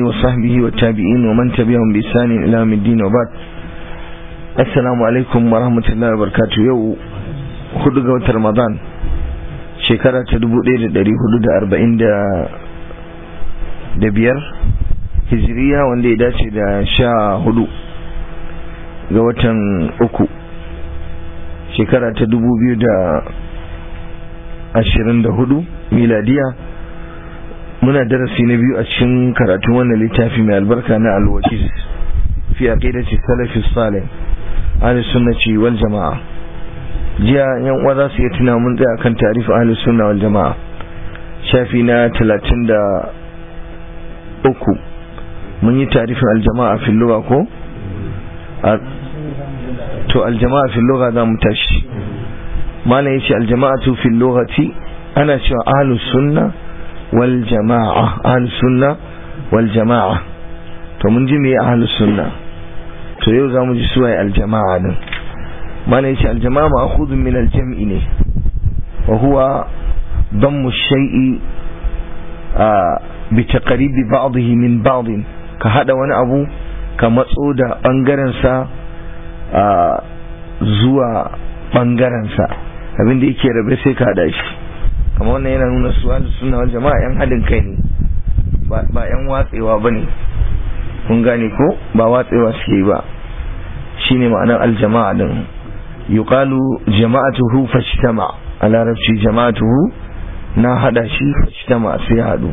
وصحبه والتابعين ومن تبعهم بإحسان إلى يوم الدين وبعد السلام عليكم ورحمة الله وبركاته يو hudu ga watan Ramadan shekara ta dubu ɗaya da ɗari hudu da arba'in da biyar hijiriya wanda ya dace da sha hudu ga watan uku shekara ta dubu biyu da ashirin da hudu miladiya muna darasi na biyu a cikin karatun wannan littafi mai albarka na alwakis fi aqidati salafi salih ahli sunnati wal jama'a jiya yan uwa za su iya tuna mun tsaya kan tarihi ahli sunna wal jama'a shafi na talatin da uku mun yi tarifin aljama'a fil lugha ko to aljama'a fil lugha za mu tashi malam yace aljama'atu fil lughati ana cewa ahlus sunna wal jama'a ahlus sunna wal jama'a to mun ji me ahlus sunna to yau zamu ji suwaye aljama'a din malam yace aljama'a ma'khudun min aljam'i ne wa huwa dammu shay'i bi taqribi ba'dihi min ba'd ka hada wani abu ka matso da bangaren sa zuwa bangaren sa abin da yake rabe sai ka hada shi kamar wannan yana nuna su ahlus sunna wal jama'a yan hadin kai ne ba yan watsewa bane kun gane ko ba watsewa suke ba shine ma'anar aljama'a din yuqalu jama'atuhu fashtama a larabci jama'atuhu na hada shi fashtama sai hadu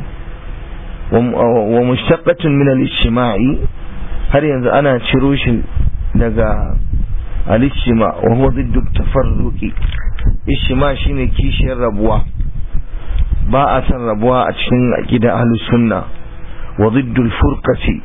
wa mushaqqatun min al-ijtima'i har yanzu ana ciro shi daga al-ijtima wa huwa ضد التفرق ijtima shine kishiyar rabuwa ba a san rabuwa a cikin aqida ahlus sunna wa ضد الفرقة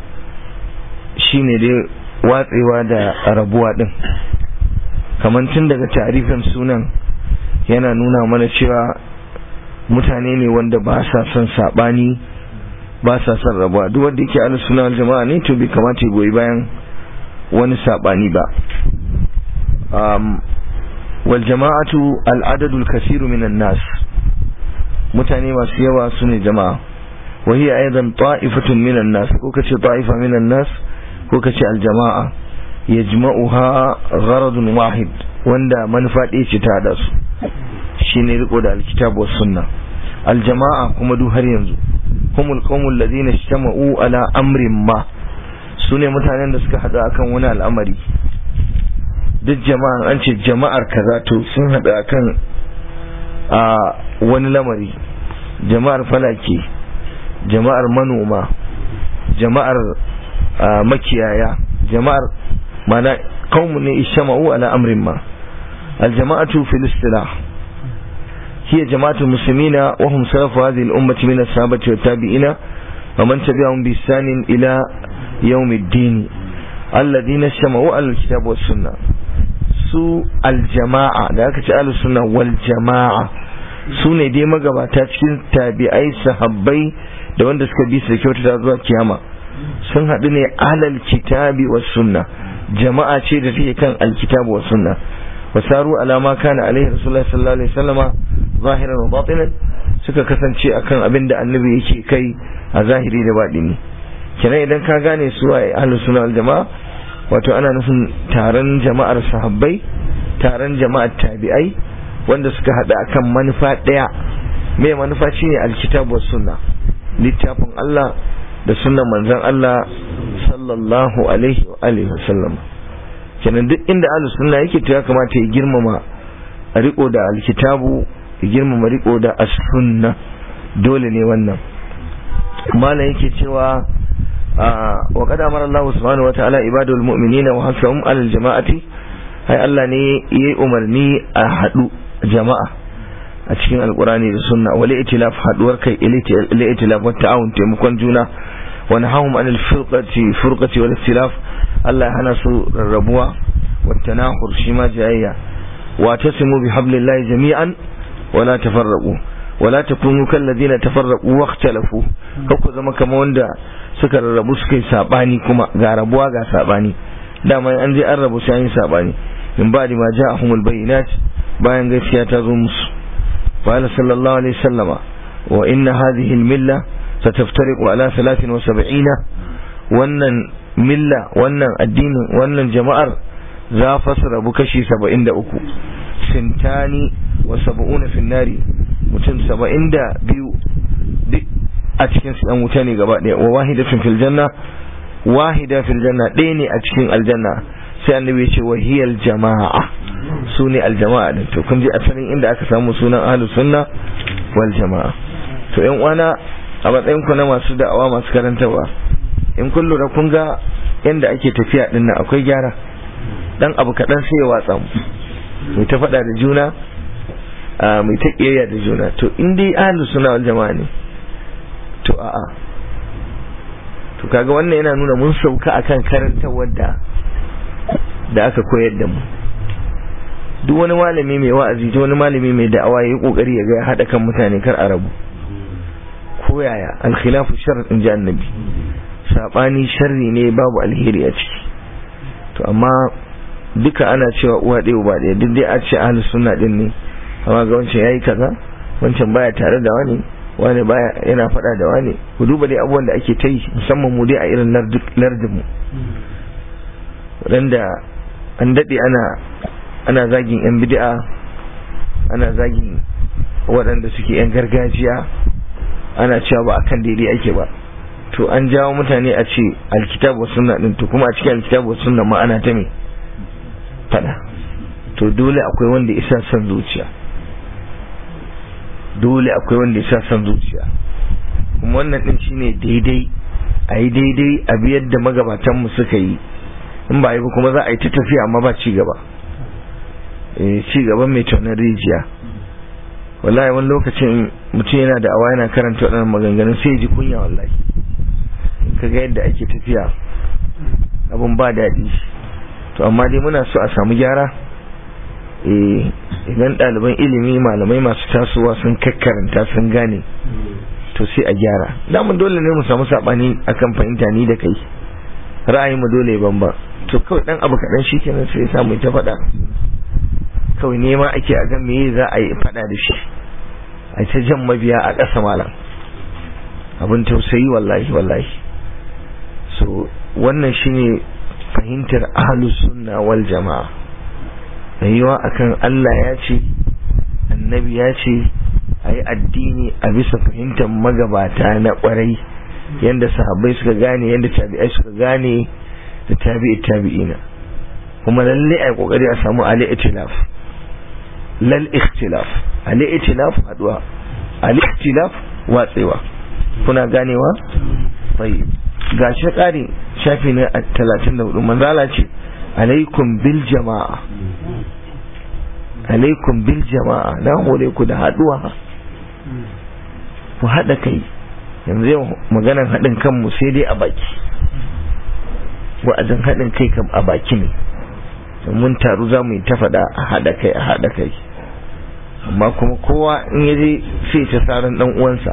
shine dai watsewa da rabuwa din kamar tun daga tarifin sunan yana nuna mana cewa mutane ne wanda ba sa son sabani ba sa son rabuwa duk wanda yake ahlus sunna wal jama'a ne to bai kamata ya goyi bayan wani sabani ba um, wal jama'atu al adadul kasiru minan nas mutane masu yawa su ne jama'a wa hiya aidan ta'ifatun minan nas ko kace ta'ifa minan nas ko kace al jama'a yajma'uha gharadun wahid wanda manufa ɗaya ce ta hada su shine riko da alkitab was sunna al jama'a kuma duk har yanzu humul qaumul ladina ijtama'u ala amrin ma sune mutanen da suka hada akan wani al'amari duk jama'an an ce jama'ar kaza to sun hada akan a wani lamari jama'ar falake jama'ar manoma jama'ar makiyaya jama'ar mana qaumun ne ijtama'u ala amrin ma الجماعة في الاصطلاح هي جماعة المسلمين وهم سلف هذه الأمة من الصحابة والتابعين ومن تبعهم بإحسان إلى يوم الدين الذين اجتمعوا على الكتاب والسنة su aljama'a da aka ce ahlus sunna wal jama'a su ne dai magabata cikin tabi'ai sahabbai da wanda suka bi su da kyautata zuwa kiyama sun haɗu ne alal kitabi was sunna jama'a ce da take kan alkitabu was sunna wasaru ala ma kana alaihi rasulullahi sallallahu alaihi wasallama zahiran wa batinan suka kasance akan abin da annabi yake kai a zahiri da batini kenan idan ka gane su a ahlus sunna wal jama'a wato ana nufin taron jama'ar sahabbai taron jama'ar tabi'ai wanda suka hada akan manufa daya mai manufa shine alkitabu was sunna littafin Allah da sunnan manzon Allah sallallahu alaihi wa alihi wasallam kenan duk inda ahlus sunna yake to ya kamata ya girmama a riko da alkitabu ya girmama riko da as-sunna dole ne wannan malam yake cewa wa qad amara Allah subhanahu wa ta'ala ibadul mu'minina wa hasahum alal jama'ati ai Allah ne yayi umarni a hadu jama'a a cikin alqurani da sunna wal itilaf haduwar kai il itilaf wa ta'awun taimakon juna wa nahahum anil firqati furqati wal ikhtilaf Allah ya hana su rarrabuwa wa tanahur shi ma jayayya wa tasimu bi hablillahi jami'an wa la tafarraqu wa la takunu kal ladina tafarraqu wa ikhtalafu ku zama kamar wanda suka rarrabu suka yi sabani kuma ga rabuwa ga sabani dama an je an rabu sai an yi sabani in ba ma ja'ahumul bayyinat bayan gaskiya ta zo musu qala sallallahu alaihi wasallama wa inna hadhihi al-milla ستفترق على ثلاث وسبعين wannan milla wannan addinin wannan jama'ar za fa su rabu kashi saba'in da uku sintani wa saba'una finnari mutum saba'in da biyu duk a cikin su ɗan wuta ne gaba ɗaya wa wahidatun fil janna wahida fil janna ɗaya ne a cikin aljanna sai annabi ya ce wahiyal jama'a su ne aljama'a din to kun ji asalin inda aka samu sunan ahlus sunna wal jama'a to yan uwana a matsayin ku na masu da'awa masu karantarwa in kun lura kun ga yanda ake tafiya din nan akwai gyara dan abu kaɗan sai ya watsa mu mai ta faɗa da juna mai ta ƙiyayya da juna to in dai ahlus sunna wal jama'a ne to a'a to kaga wannan yana nuna mun sauka akan karantarwar da da aka koyar da mu duk wani malami mai wa'azi ta wani malami mai da'awa ya yi kokari ya ga ya haɗa kan mutane kar a rabu ko yaya alkhilafu shar in ji annabi sabani sharri ne babu alheri a ciki to amma duka ana cewa uwa ɗaya uba ɗaya duk dai a ce ahlus sunna din ne amma ga wancan yayi kaza wancan baya tare da wani wani baya yana faɗa da wani ku duba dai abubuwan da ake ta yi musamman mu dai a irin lardin mu waɗanda an daɗe ana ana zagin yan bid'a ana zagin waɗanda suke yan gargajiya ana cewa ba akan daidai ake ba to an jawo mutane a ce alkitabu sunna din to kuma a cikin alkitabu sunna ma ana ta me fada to dole akwai wanda isa son zuciya dole akwai wanda isa son zuciya kuma wannan din shine daidai a yi daidai a biyar da magabatan mu suka yi in ba yi ba kuma za a yi ta tafiya amma ba ci gaba ci gaban mai taunar rijiya wallahi wani lokacin mutum yana da awa yana karanta waɗannan maganganun sai ji kunya wallahi kaga yadda ake tafiya abin ba daɗi to amma dai muna so a samu gyara idan ɗaliban ilimi malamai masu tasowa sun kakkaranta sun gane to sai a gyara damun dole ne mu samu saɓani akan fahimta ni da kai ra'ayi mu dole ban ba to kawai ɗan abu kaɗan shi kenan sai ya samu ta faɗa kawai nema ake a gan meye za a yi faɗa da shi a ta jan mabiya a ƙasa malam abin tausayi wallahi wallahi so wannan shine fahimtar ahlus sunna wal jama'a rayuwa akan Allah ya ce annabi ya ce a yi addini a bisa fahimtar magabata na kwarai yadda sahabbai suka gane yadda tabi'ai suka gane da tabi'i tabi'ina kuma lalle a yi kokari a samu ali itilaf lal ikhtilaf ali itilaf haduwa ali ikhtilaf watsewa kuna ganewa tayyib ga shi ƙari shafi na talatin da hudu manzala ce alaikum bil jama'a alaikum bil jama'a na hore ku da haduwa ku haɗa kai yanzu yau maganan haɗin kanmu sai dai a baki wa'azin haɗin kai kam a baki ne mun taru za mu yi ta faɗa a haɗa kai a haɗa kai amma kuma kowa in yaje sai ta saran ɗan uwansa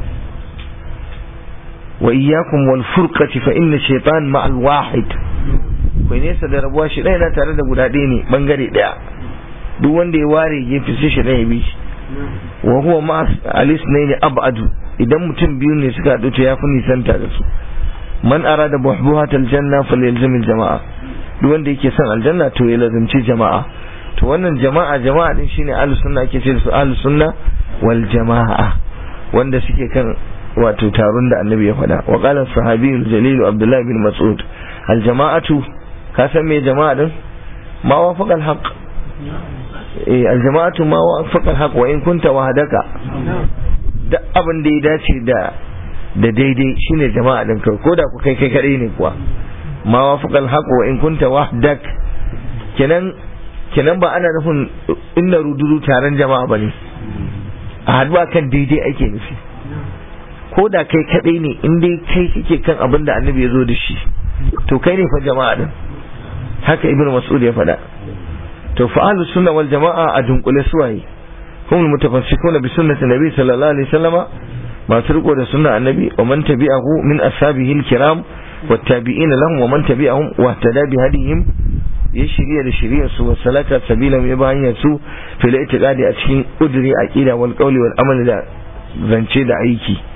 wa iyyakum wal furqati fa inna shaytan ma'al wahid kai nesa da rabuwa shi ɗaya na tare da guda ɗaya ne bangare ɗaya duk wanda ya ware gefe sai shi ɗaya bi shi wa huwa ma alis ne abadu idan mutum biyu ne suka haɗu to ya fi nisanta da su man arada buhbuhatal janna falyalzamil jama'a duk wanda yake son aljanna to ya lazimci jama'a to wannan jama'a jama'a din shine ahlus sunna ake ce su ahlus sunna wal jama'a wanda suke kan wato taron da annabi ya faɗa wa qala sahabiyul jalil abdullah bin mas'ud al jama'atu ka san me jama'a din ma wafaqa al haqq eh al jama'atu ma wafaqa al haqq wa in kunta wahdaka duk abin da ya dace da da daidai shine jama'a din kai ko da ku kai kai kadai ne kuwa ma wafaqa al haqq wa in kunta wahdak kenan kenan ba ana nufin inna ruduru taron jama'a bane a haduwa kan daidai ake nufi ko da kai kadai ne in dai kai kake kan abin da annabi ya zo da shi to kai ne fa jama'a din haka ibnu mas'ud ya faɗa to fa ahlus sunna wal jama'a a dunkule suwaye hum mutafassikuna bi sunnati nabi sallallahu alaihi wasallama masu riko da sunna annabi wa man tabi'ahu min ashabihi al-kiram والتابعين لهم ومن تبعهم واهتدى بهديهم ya shirya da shiryar su wasu salata sabila ya ba hanyar su fil itiqadi a cikin udri aqida wal qawli wal amali da zance da aiki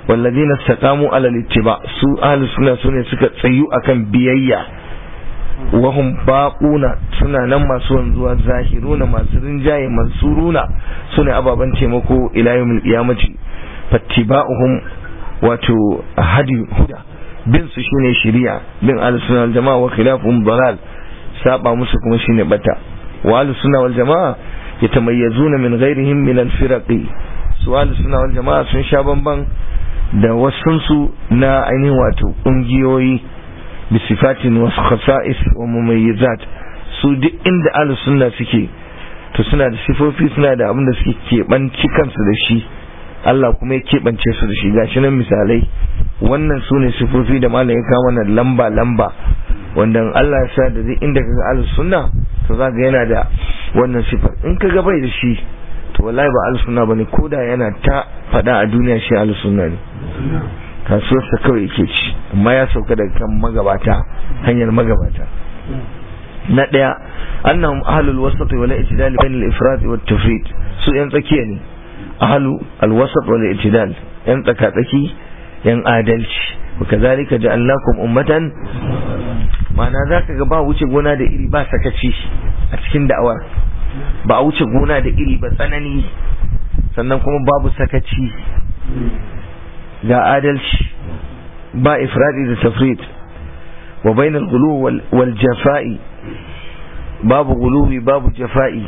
والذين استقاموا على الاتباع su ahli sunna sune suka tsayu akan biyayya wahum baquna suna nan masu wanzuwa zahiruna masu rinjaye mansuruna sune ababan taimako ila yawmil qiyamati fattiba'uhum wato hadi huda bin su shine shari'a bin ahli sunna wal jama'a wa khilafuhum dalal saba musu kuma shine bata wa ahli sunna wal jama'a yatamayyazuna min ghairihim min al-firaqi su ahli sunna wal jama'a sun sha bamban da wasunsu na ainihin wato ƙungiyoyi bi sifatin wasu khasa'is wa mumayyizat su duk inda ahli sunna suke to suna da sifofi suna da abin da suke keɓanci kansu da shi Allah kuma ya keɓance su da shi gashi nan misalai wannan su ne sifofi da malam ya kawo mana lamba lamba wanda Allah ya sa da duk inda kaga ahli sunna to za ga yana da wannan sifar in kaga bai da shi to wallahi ba ahli sunna bane koda yana ta faɗa a duniya shi ahli sunna ne kasuwarsa kawai yake ci amma ya sauka daga kan magabata hanyar magabata na ɗaya annahum ahlul wasat wal i'tidal bain al ifrad wat tafrid su yan tsakiya ne ahlu al wasat wal i'tidal yan tsaka tsaki yan adalci وكذلك جعلناكم ummatan ma'ana zaka ga ba wuce gona da iri ba sakaci a cikin da'awar ba a wuce gona da iri ba tsanani sannan kuma babu sakaci ga adalci ba ifradi da tafrid wa bainal gulu wal jafa'i babu guluwi babu jafa'i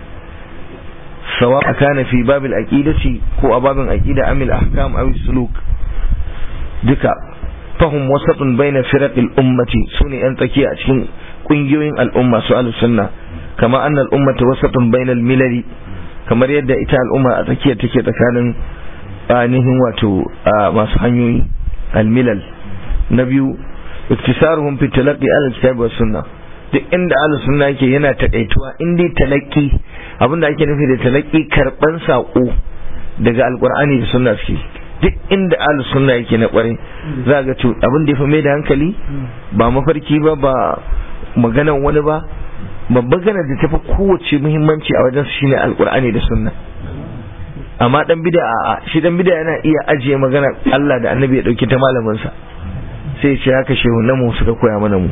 sawa kana fi babil aqidati ko a babin aqida amil ahkam aw suluk duka fahum wasatun baina firaqil ummati sune yan tsakiya a cikin kungiyoyin al'umma su al-sunna kama annal ummata wasatun bainal milali kamar yadda ita al'umma a tsakiya take tsakanin ainihin wato masu hanyoyi almilal na biyu iktisaruhum fi talaqqi al-kitab wa sunna duk inda ahlus sunna yake yana takaituwa in dai talaqi abinda ake nufi da talaqi karban sako daga alqur'ani da sunna suke duk inda ahlus sunna yake na kware za ga to abin da ya fi mai da hankali ba mafarki ba ba maganan wani ba babban ganar da tafi kowace muhimmanci a wajen shine alqur'ani da sunna amma dan bid'a a shi dan bid'a yana iya ajiye magana Allah da Annabi ya dauki ta malamin sa sai ce haka shehunan mu suka koya mana mu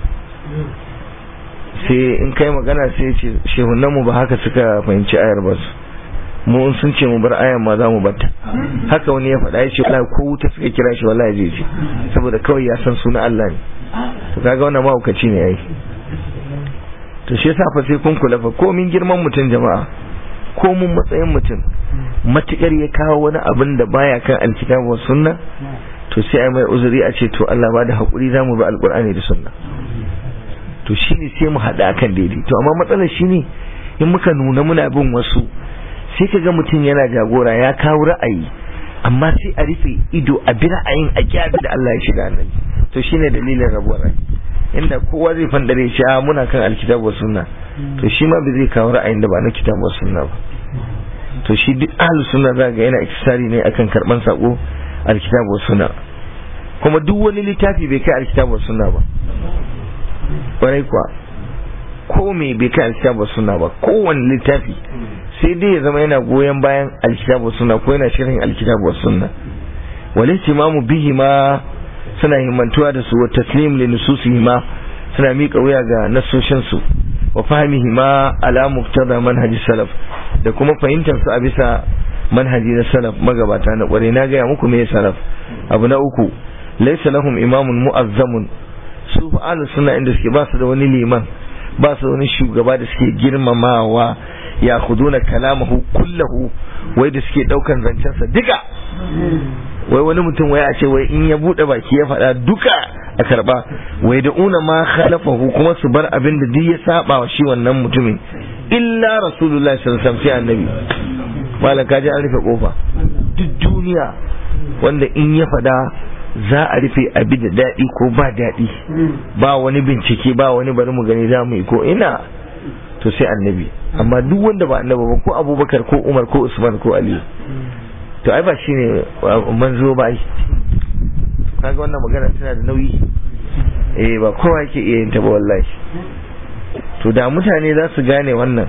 sai in kai magana sai ce shehunan mu ba haka suka fahimci ayar ba mu in sun ce mu bar ayar ma za mu batta haka wani ya faɗa ya ce wallahi ko wuta suka kira shi wallahi zai ce saboda kawai ya san sunan Allah ne to kaga wannan mahaukaci ne yayi to shi yasa fa sai kun kula fa komin girman mutum jama'a ko mun matsayin mutum matukar ya kawo wani abin da baya kan alkitabu sunna to sai ai mai uzuri a ce to Allah ba da hakuri zamu bi alqur'ani da sunna to shine sai mu hada akan daidai to amma matsalar shine in muka nuna muna bin wasu sai kaga mutum yana jagora ya kawo ra'ayi amma sai a rufe ido a bi ra'ayin a kyabi da Allah ya shiga annabi to shine dalilin rabuwar rai inda kowa zai fandare shi a muna kan alkitabu sunna to shi ma bai zai kawo ra'ayin da ba na kitabu sunna ba to shi duk ahlus sunna za ga yana iktisari ne akan karban sako alkitabu sunna kuma duk wani littafi bai kai alkitabu sunna ba kwarai kuwa ko me bai kai alkitabu sunna ba kowane littafi sai dai ya zama yana goyon bayan alkitabu sunna ko yana shirin alkitabu sunna wal ihtimamu bihi ma suna himmantuwa da su wa taslim li nususihi ma suna miƙa wuya ga nasoshin su wa fahimihi ma ala muqtada manhaji salaf da kuma fahimtar su a bisa manhaji na salaf magabata na kware na gaya muku me salaf abu na uku laysa lahum imamun mu'azzamun su fa ahlus sunna inda suke ba su da wani liman ba su da wani shugaba da suke girmamawa ya khuduna kalamahu kullahu wai da suke daukan zancensa duka wai wani mutum wai a ce wai in ya bude baki ya faɗa duka a karba wai da una ma khalafahu kuma su bar abin da duk ya saba wa shi wannan mutumin illa rasulullahi sallallahu alaihi wasallam annabi malam kaji an rufe kofa duk duniya wanda in ya faɗa za a rufe abi da daɗi ko ba daɗi ba wani bincike ba wani bari mu gani za mu yi ko ina to sai annabi amma duk wanda ba annabi ba ko abubakar ko umar ko usman ko ali to ai ba shine manzo ba ai kaga wannan magana tana da nauyi eh ba kowa yake iya yin ta ba wallahi to da mutane za su gane wannan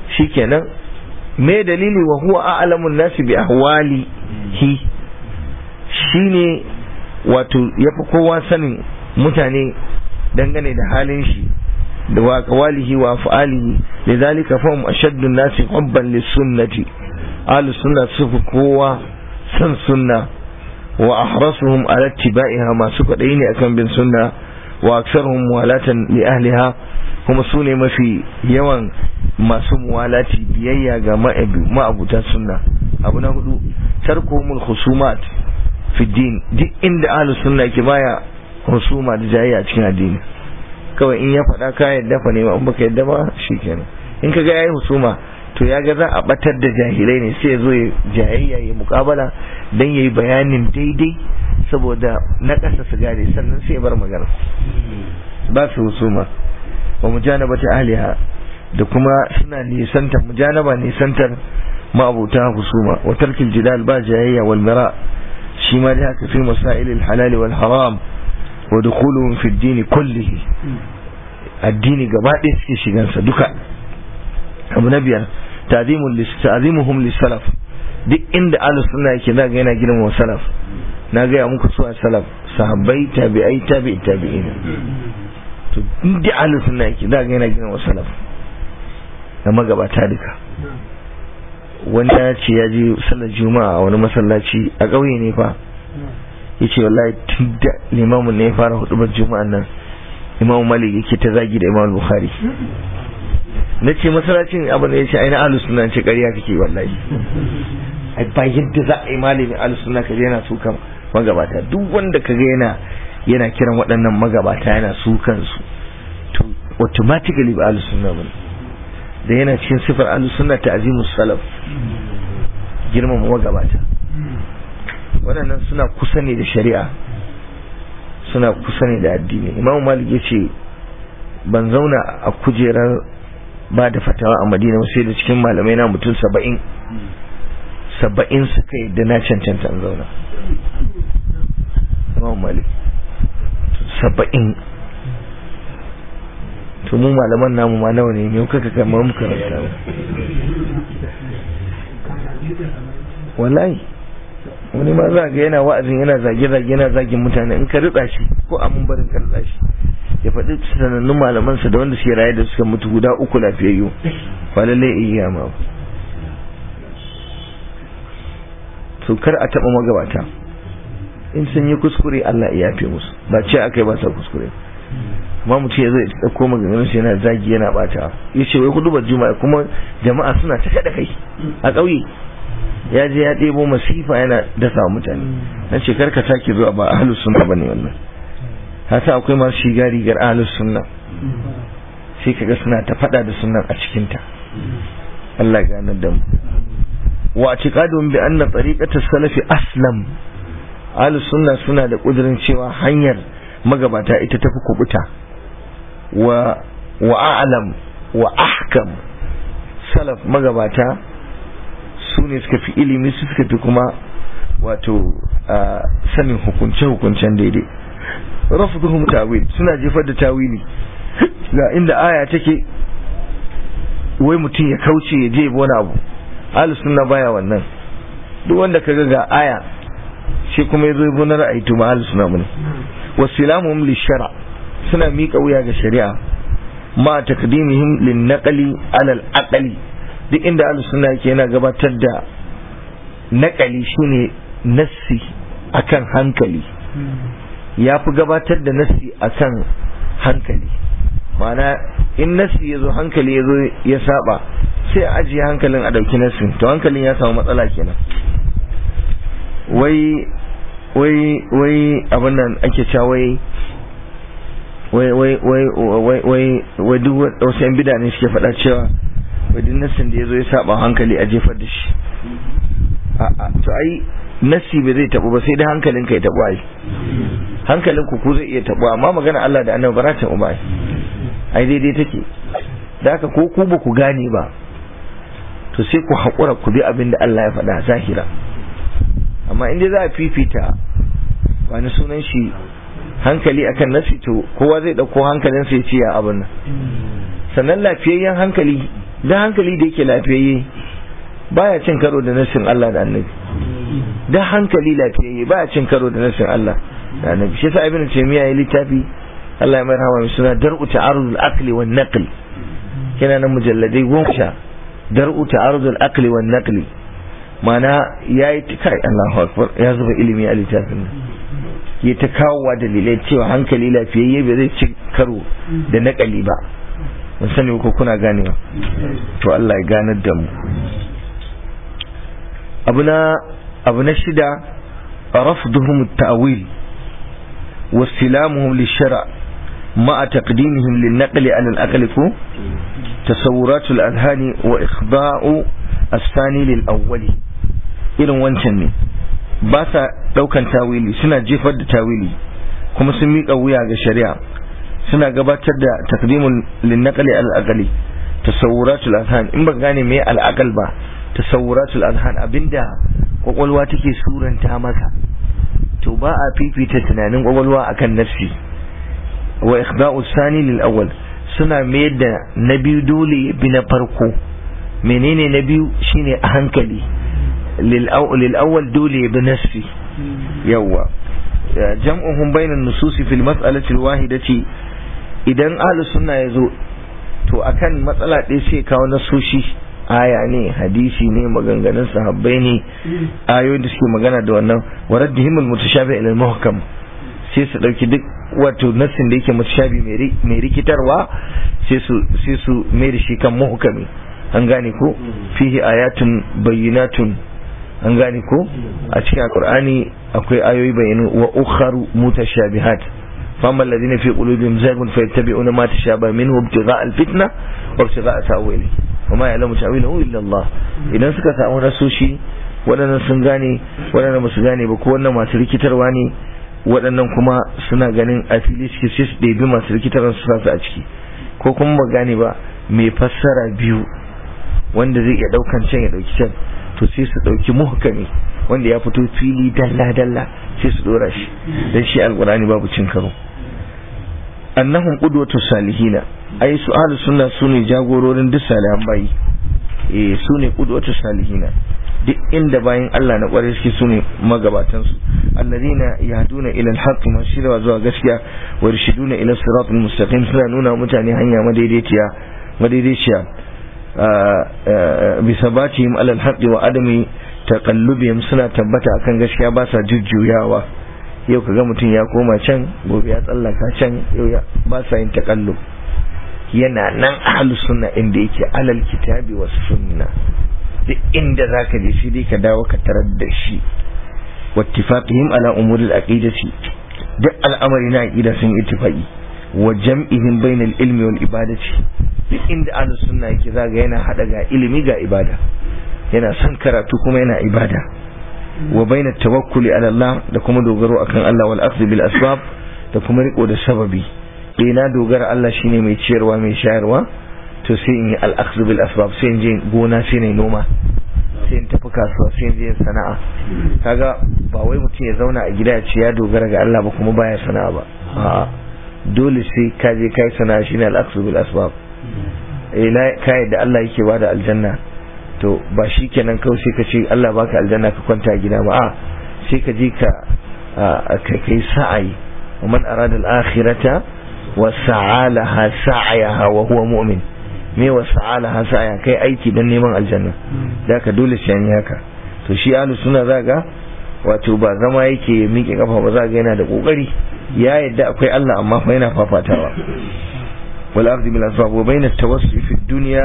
shikenan me dalili wa huwa a'lamun nasi bi ahwalihi shine wato yafi kowa sanin mutane dangane da halin shi da wa qawalihi wa af'alihi lidhalika fahum ashaddu an-nasi hubban lis-sunnati ahlus sunna sufi kowa san sunna wa ahrasuhum ala ittiba'iha masu kwadai ne akan bin sunna wa aktsaruhum muwalatan li ahliha kuma su ne mafi yawan masu muwalati biyayya ga ma'abuta sunna abu na hudu tarkuhumul khusumat fi din duk inda ahlus sunna ke baya husuma da jayayya a cikin addini kawai in ya faɗa ka yadda fa ne in baka yadda ba shikenan in kaga yayi husuma to ya ga za a batar da jahilai ne sai ya zo ya jayayya ya mukabala dan yayi bayanin daidai saboda na ƙasa su gane sannan sai ya bar magana ba su husuma wa mujanabati ahliha da kuma suna nisantar mujanaba nisantar ma'abuta husuma wa tarkil jidal ba jayayya wal mira shi ma dai haka fi masailil halal wal haram wa dukhuluhum fi ad-din kullihi addini gaba ɗaya suke shigansa duka abu na biyar ta'zimuhum lis-salaf duk inda ahlus sunna yake zaga yana girmama salaf na gaya muku su a salaf sahabbai tabi'ai tabi'i tabi'in to inda ahlus sunna yake zaga yana girmama salaf da magabata duka wani ya ce ya je sallar juma'a a wani masallaci a ƙauye ne fa ya ce wallahi tun da limamin ne ya fara hudubar juma'an nan imamu malik yake ta zagi da imamu bukhari na ce masallacin abin da ya ce aina ahlus sunna ce ƙarya kake wallahi ai ba yadda za a yi malamin ahlus sunna kaje yana sukan magabata duk wanda kaga yana yana kiran waɗannan magabata yana sukan su to automatically ba ahlus sunna bane da yana cikin sifar ahlus sunna ta'zimus salaf girmama magabata waɗannan suna kusa ne da shari'a suna kusa ne da addini imam malik ya ce ban zauna a kujerar ba da fatawa a madina sai da cikin malamai na mutum saba'in saba'in suka yi da na cancanta an zauna imam malik saba'in to mu malaman namu ma nawa ne ne kaka kamar mu karanta wallahi wani ma za ga yana wa'azin yana zage-zage yana zagin mutane in ka ritsa shi ko a mun barin ka ritsa shi ya faɗi sanannun malamansa da wanda suke raye da suka mutu guda uku lafiyayyu ba lallai iya ma to kar a taɓa magabata in sun yi kuskure Allah ya yafe musu ba ce aka yi ba sa kuskure amma mutum ya zai ɗauko maganganun shi yana zagi yana bata ya ce wai kudu juma'a kuma jama'a suna ta kaɗa kai a ƙauye ya je ya ɗebo masifa yana dasa mutane na ce karka sake zuwa ba ahlus sunna bane wannan hasa akwai masu shiga rigar ahlus sunna sai kaga suna ta faɗa da sunnan a cikin ta Allah ganar da mu wa i'tiqadun bi anna tariqata salafi aslam ahlus sunna suna da kudirin cewa hanyar magabata ita tafi kubuta wa wa a'lam wa ahkam salaf magabata su ne suka fi ilimi su suka fi kuma wato sanin hukunce-hukuncen daidai rafuduhum tawil suna jefar da tawili ga inda aya take wai mutum ya kauce ya je wani abu ahlus sunna baya wannan duk wanda kaga ga aya shi kuma yazo ya na ra'ayi to ma ahlus sunna bane wasilamuhum lishara suna miƙa wuya ga shari'a ma takdimihim lin naqli ala al aqli duk inda ahlus sunna yake yana gabatar da naƙali shine nassi akan hankali ya fi gabatar da nassi akan hankali ma'ana in nassi ya zo hankali ya zo ya saba sai a ajiye hankalin a ɗauki nassin to hankalin ya samu matsala kenan wai wai wai abin nan ake cewa wai wai wai wai wai wai duk wasu yan bida ne suke faɗa cewa wadin nassin da ya zo ya saba hankali a jefar da shi to ai nassi bai zai tabu ba sai dai hankalin ka ya tabu ai hankalin ku ku zai iya tabu amma magana Allah da annabi ba za ta tabu ba ai daidai take da haka ko ku ba ku gane ba to sai ku haƙura ku bi abin da Allah ya faɗa zahira amma inda za a fifita wani sunan shi hankali akan nasi to kowa zai ɗauko hankalinsa ya ce ya abin nan sannan lafiyayyen hankali dan hankali da yake lafiyayye baya cin karo da nassin Allah da annabi da hankali lafiyayye ba a cin karo da nasin Allah da annabi shi yasa ibnu taymiya ya littafi Allah ya mai rahama mai suna dar'u ta'arudul aqli wan naqli kina nan mujalladai goma sha dar'u ta'arudul aqli wan naqli mana yayi kai Allahu akbar ya zuba ilimi a littafin nan ya ta kawowa dalilai cewa hankali lafiyayye bai zai ci karo da naƙali ba mun sani ko kuna ganewa to Allah ya ganar da mu abu na abu na shida rafduhum at-ta'wil واستلامهم للشرع مع تقديمهم للنقل على الأقل تصورات الأذهان وإخضاء الثاني للأول irin wancan ne ba sa daukan tawili suna jefar da tawili kuma sun miƙa wuya ga shari'a suna gabatar da takdimun linnaqali al-aqli tasawuratul azhan in ba gane me al-aqal ba tasawuratul azhan abinda kwakwalwa take suranta maka to ba a fifita tunanin kwakwalwa akan nafsi wa ikhda'u sani lil awwal suna mayar da na biyu dole bi na farko menene na biyu shine a hankali lil awwal dole bi nafsi yawa jam'uhum bainan nususi fil mas'alati al wahidati idan ahlus sunna yazo to akan matsala ɗaya sai kawo nasoshi aya ne hadisi ne maganganun sahabbai ne ayoyin da suke magana da wannan waraddihim almutashabi ila almuhkam sai su dauki duk wato nassin da yake mutashabi mai rikitarwa sai su sai su mai da shi kan muhkami an gane ko fihi ayatun bayyinatun an gane ko a cikin alqur'ani akwai ayoyi bayyanu wa ukharu mutashabihat فأما الذين في قلوبهم زيغ فيتبعون ما تشابه منه ابتغاء الفتنة وابتغاء تأويله وما يعلم تأويله إلا الله idan suka samu rasoshi waɗannan sun gane waɗannan basu gane ba ko wannan masu rikitarwa ne waɗannan kuma suna ganin a fili suke sai su ɗebi masu rikitarwa su sa a ciki ko kuma ba gane ba mai fassara biyu wanda zai iya ɗaukan can ya ɗauki can to sai su ɗauki muhkami wanda ya fito fili dalla dalla sai su ɗora shi dan shi alƙur'ani babu cin karo annahum qudwatu salihina ai su ahlus sunna sune jagororin duk salihan bayi eh sune qudwatu salihina duk inda bayin Allah na kware suke sune magabatan su alladhina yahduna ila alhaq ma shirwa zuwa gaskiya wa yarshiduna ila siratal mustaqim suna nuna mutane hanya madaidaiciya madaidaiciya bi sabatihim ala alhaq wa adami taqallubihim suna tabbata akan gaskiya ba sa jujjuyawa yau kaga mutum ya koma can gobe ya tsallaka can yau ya ba sa yin takallub yana nan ahlus sunna inda yake alal kitabi was sunna duk inda zaka je shi dai ka dawo ka tarar da shi wattifaqihim ala umuri al-aqidati duk al'amari na aqida sun ittifaqi wa jam'ihim bayna al-ilmi wal ibadati duk inda ahlus sunna yake zaga yana hada ga ilimi ga ibada yana son karatu kuma yana ibada wa bayna tawakkuli ala Allah da kuma dogaro akan Allah wal akhdh bil asbab da kuma riko da sababi eh na dogara Allah shine mai ciyarwa mai shayarwa to sai in yi al akhdh bil asbab sai in je gona sai in noma sai in tafi kasuwa sai in je sana'a kaga ba wai mutum ya zauna a gida ya ce ya dogara ga Allah ba kuma baya sana'a ba a'a dole sai ka je kai sana'a shine al akhdh bil asbab eh na kai da Allah yake bada aljanna to ba shi kenan kawai sai ka ce Allah baka aljanna ka kwanta gida ba a sai ka je ka ka kai sa'ayi wa man arada al-akhirata wa sa'alaha sa'ayaha wa huwa mu'min me wa sa'alaha sa'aya kai aiki dan neman aljanna da ka dole sai an haka to shi ahlus sunna zaga wato ba zama yake miƙe kafa ba zaga yana da kokari ya yadda akwai Allah amma fa yana fafatawa wal ardi bil asbab wa bayna at-tawassul fi ad-dunya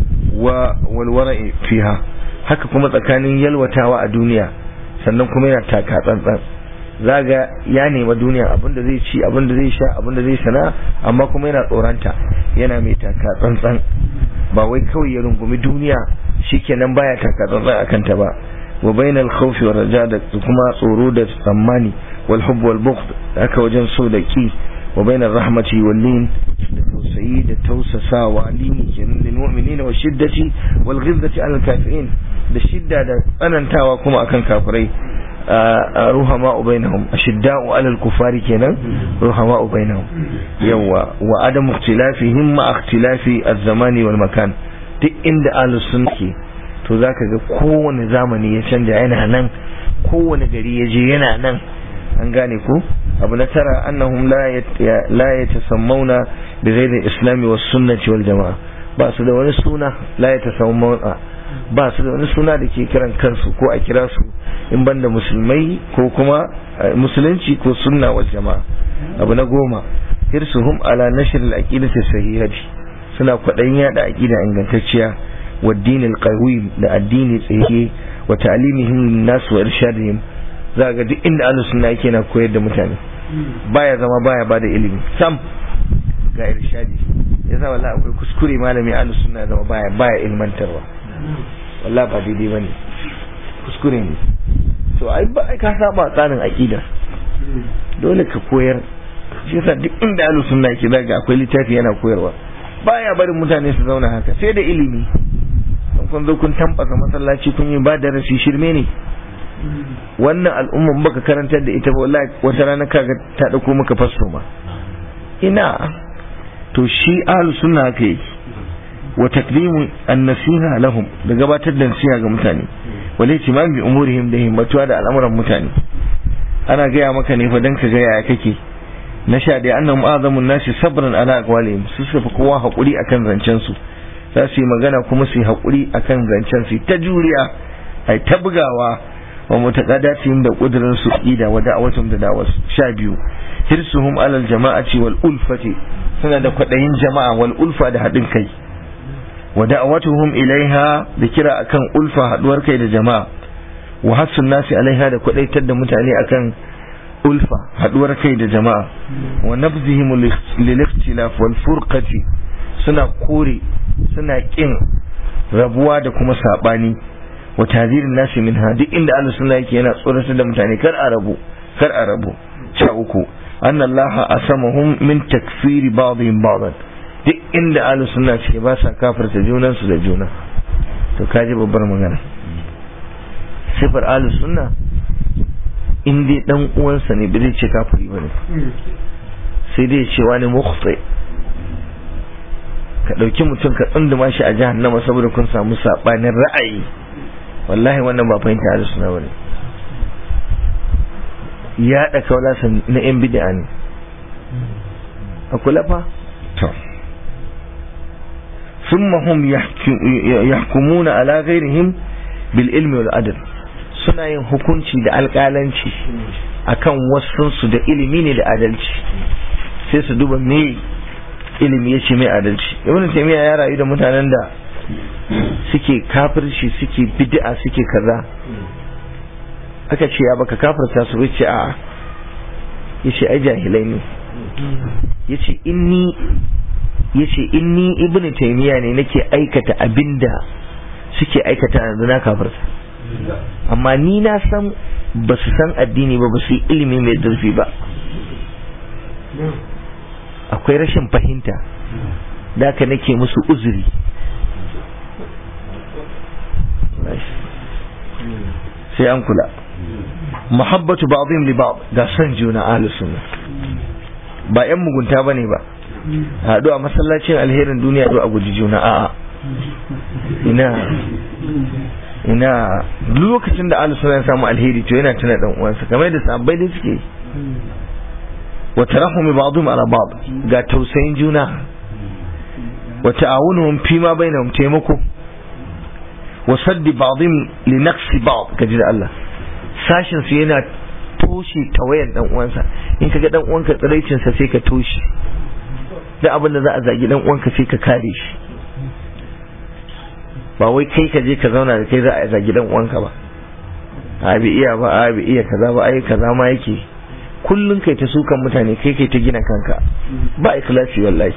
wa walwara'i fiha haka kuma tsakanin yalwatawa a duniya sannan kuma yana taka tsantsan zaga ya nema duniya abinda zai ci abinda zai sha abinda zai sana amma kuma yana tsoranta yana mai taka tsantsan ba wai kawai ya rungumi duniya shikenan baya taka tsantsan akan ta ba wa bainal khawfi wa raja da kuma tsoro da tsammani wal hubb wal bughd haka wajen so da ki wa bainar rahmati wal lin da tausayi da tausasawa lini kenan lil mu'minina wa shiddati wal ghilzati al kafirin da shidda da tsanantawa kuma akan kafirai ruhama bainahum ashidda'u alal kufari kenan ruhama bainahum yawa wa adam ikhtilafihim ma ikhtilafi az-zamani wal makan duk inda ahlus sunna ke to zaka ga kowane zamani ya canja yana nan kowane gari ya je yana nan an gane ko abu na tara annahum la yatasammawna bi ghairi islami was sunnati wal jamaa ba su da wani suna la yatasammawna ba su da wani suna da ke kiran kansu ko a kira su in banda musulmai ko kuma musulunci ko sunna wal jamaa abu na goma hirsuhum ala nashr al aqidati sahihati suna kwaɗayin yada aqida ingantacciya wa dinil qawim da addini tsaye wa ta'limihim nas wa irshadihim za ga duk inda ahlus sunna yake na koyar da mutane baya zama baya bada ilimi sam ga irshadi yasa wallahi akwai kuskure malami ahlus sunna zama baya baya ilmantarwa wallahi ba daidai bane kuskure ne to ai ba ka saba tsarin aqida dole ka koyar shi yasa duk inda ahlus sunna yake zaga akwai littafi yana koyarwa baya barin mutane su zauna haka sai da ilimi kun zo kun tambasa masallaci kun yi ba da rasi shirme ne wannan al'umman baka karantar da ita ba wallahi wata rana kaga ta dauko maka fasto ma ina to shi ahlus sunna haka yake wa takdimu an-nasiha lahum da gabatar da nasiha ga mutane wal ihtimam bi umurihim da himmatuwa da al'amuran mutane ana gaya maka ne fa dan ka ga yaya kake na sha da annahum azamun nasi sabran ala aqwalihim su suka kowa hakuri akan zancen su za su yi magana kuma su yi hakuri akan zancen su ta juriya ai ta bugawa wa mutaqaddatihim da kudurin su ida wa da'awatum da da'awas sha biyu hirsuhum alal jama'ati wal ulfati suna da kwadayin jama'a wal ulfa da hadin kai wa da'awatuhum ilaiha da kira akan ulfa haduwar kai da jama'a wa hasun nasi alaiha da kwadaitar da mutane akan ulfa haduwar kai da jama'a wa nabzihim lil ikhtilaf wal furqati suna kore suna kin rabuwa da kuma sabani wa tadirin nasi minha duk inda Allah sunna yake yana tsoratar da mutane kar a rabu kar a rabu sha uku anna Allah asamahum min takfiri ba'dihim ba'dan duk inda Allah sunna ce ba sa kafirta junan su da juna to kaji babbar magana sifar Allah sunna in dai dan uwansa ne bai ce kafiri bane sai dai ce wani mukhti ka dauki mutum ka tsunduma shi a jahannama saboda kun samu sabanin ra'ayi wallahi wannan ba fahimta da suna bane ya da kaula na yan bid'a ne a kula fa to ثم هم يحكمون على غيرهم بالعلم والعدل suna yin hukunci da alƙalanci akan wasunsu da ilimi ne da adalci sai su duba me ilimi ya ce mai adalci ibn taymiya ya rayu da mutanen da suke kafirci suke bid'a suke kaza aka ce ya baka kafirta su ce a yace ai jahilai ne yace inni yace inni ibn taymiya ne nake aikata abinda suke aikata yanzu na kafirta amma ni na san ba su san addini ba ba su yi ilimi mai zurfi ba akwai rashin fahimta da ka nake musu uzuri sai an kula muhabbatu ba'dhim li ba'd ga san juna ahlus sunna ba yan mugunta bane ba haɗu a masallacin alherin duniya haɗu a guji juna a'a ina ina lokacin da ahlus sunna ya samu alheri to yana tuna dan uwansa kamar da sabbai da suke wa tarahumi ba'dhum ala ba'd ga tausayin juna wa ta'awunuhum fi ma bainahum taimako wa saddi ba'dhum li naqsi ba'd kaji da Allah sashin su yana toshe tawayan dan uwansa in kaga dan uwanka tsiraicin sa sai ka toshe da abin da za a zagi dan uwanka sai ka kare shi ba wai kai ka je ka zauna da kai za a zagi dan uwanka ba a bi iya ba a bi iya kaza ba ai kaza ma yake kullun kai ta sukan mutane kai kai ta gina kanka ba ikhlasi wallahi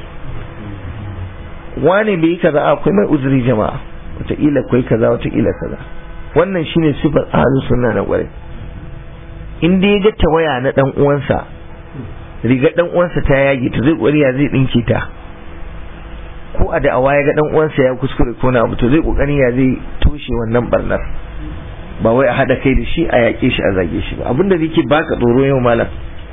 wane bai kaza akwai mai uzuri jama'a wataƙila akwai kaza wataƙila kaza wannan shine sifar ahlus sunna na kwarai in dai ga tawaya na dan uwansa riga dan uwansa ta yage ta zai kokari ya zai dinke ta ko a da'awa ya ga dan uwansa ya kuskure ko na abu to zai kokari ya zai toshe wannan barnar ba wai a hada kai da shi a yaƙe shi a zage shi ba abinda yake baka tsoro yau malam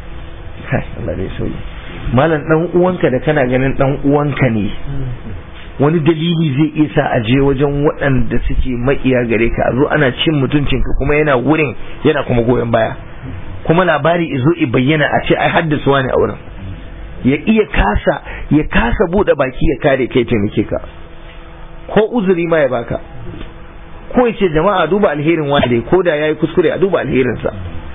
kai Allah dai sauyi malam dan uwanka da kana ganin dan uwanka ne wani dalili zai iya sa a je wajen waɗanda suke maƙiya gare ka a zo ana cin mutuncinka kuma yana wurin yana kuma goyon baya kuma labari izo i bayyana a ce ai haddasa wani a wurin ya iya kasa ya kasa buɗe baki ya kare kai taimake ka ko uzuri ma ya baka ko ya ce jama'a duba alherin wanda ko da yayi kuskure a duba alherinsa